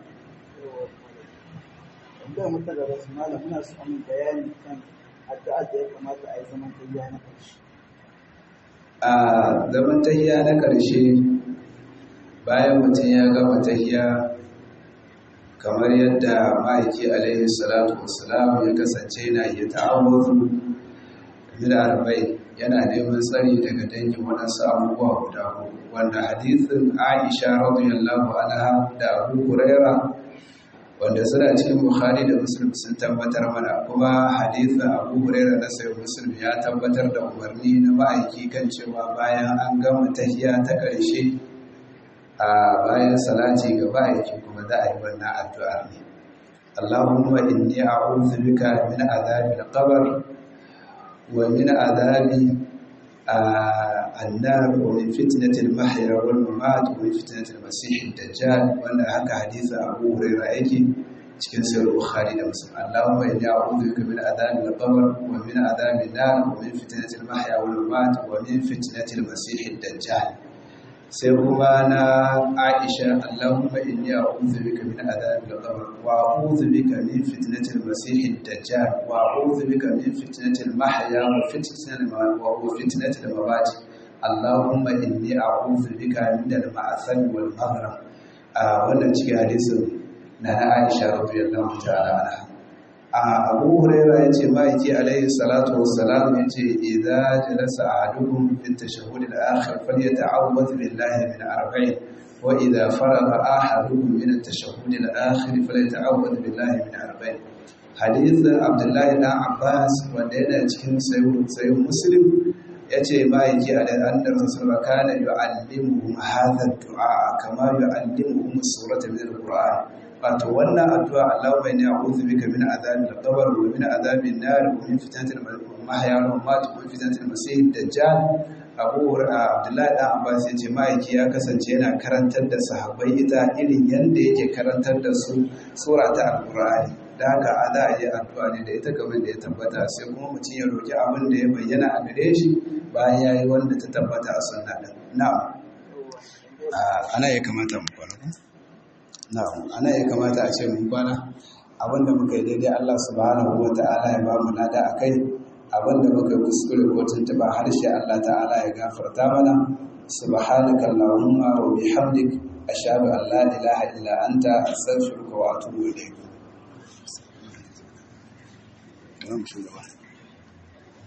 tambayar mu ta gaba su malam muna so amin bayani kan addu'a da ya kamata a yi zaman tayyiya na ƙarshe a zaman tahiya na ƙarshe bayan mutum ya gama tahiya kamar yadda ma'aiki alaihi salatu wasalam ya kasance na iya ta'awuzu min arba'in yana neman tsari daga dangin waɗansu abubuwa guda huɗu wanda hadithin Aisha radiyallahu anha da Abu Huraira wanda suna cikin Bukhari da Muslim sun tabbatar mana kuma hadithin Abu Huraira na sai Muslim ya tabbatar da umarni na ma'aiki kan cewa bayan an gama tahiya ta ƙarshe a bayan salati ga ma'aiki kuma za a yi wannan addu'a ne Allahumma inni a'udhu bika min adhabil qabr wa min adhabi النار ومن فتنة المحيا والممات ومن فتنة المسيح الدجال وأن هكا حديث أبو هريرة يجي cikin sahih bukhari da muslim allahumma inni a'udhu bika min adhabi al-qabr wa min adhabi an-nar wa min fitnati al-mahya wal mamat wa min fitnati al-masih ad-dajjal sai kuma na aisha allahumma inni a'udhu bika min adhabi al-qabr wa a'udhu bika min fitnati al-masih ad-dajjal wa a'udhu bika min fitnati al-mahya wa fitnati wa fitnati al-mamat allahumma inni a'udhu bika min al-ma'asam wal maghrib wannan cikin hadisin na na Aisha radiyallahu ta'ala anha a Abu Hurairah yace ma'aiki alaihi salatu wassalam yace idza jalasa ahadukum fi tashahhud al-akhir falyata'awwadh billahi min arba'in wa idza faragha ahadukum min at-tashahhud al-akhir falyata'awwadh billahi min arba'in hadith Abdullah ibn Abbas wanda yana cikin sahih Muslim yace ma'aiki alaihi annabi sallallahu kana yu'allimuhum hadha ad-du'a kama yu'allimuhum surata min al-Qur'an wato wannan addu'a Allahumma inni a'udhu bika min adhabil qabr wa min adhabin nar wa min fitnatil mahya wal mamat wa min fitnatil masih dajjal Abu Abdullahi dan Abbas yace ma'aiki ya kasance yana karantar da sahabbai ita irin yanda yake karantar da su sura ta Al-Qur'ani da haka a za a yi addu'a ne da ita kamar da ya tabbata sai kuma mutum ya roki abin da ya bayyana a gare shi bayan ya yi wanda ta tabbata a sunna din na'am ana ya kamata mu kwana na'am ana ya kamata a ce mun kwana abinda muka yi daidai Allah subhanahu wata'ala ya ba mu lada akai abinda muka yi kuskure ko tuntuba harshe Allah ta'ala ya gafarta mana subhanaka allahumma wa bihamdik ashhadu an la ilaha illa anta astaghfiruka wa atubu ilayk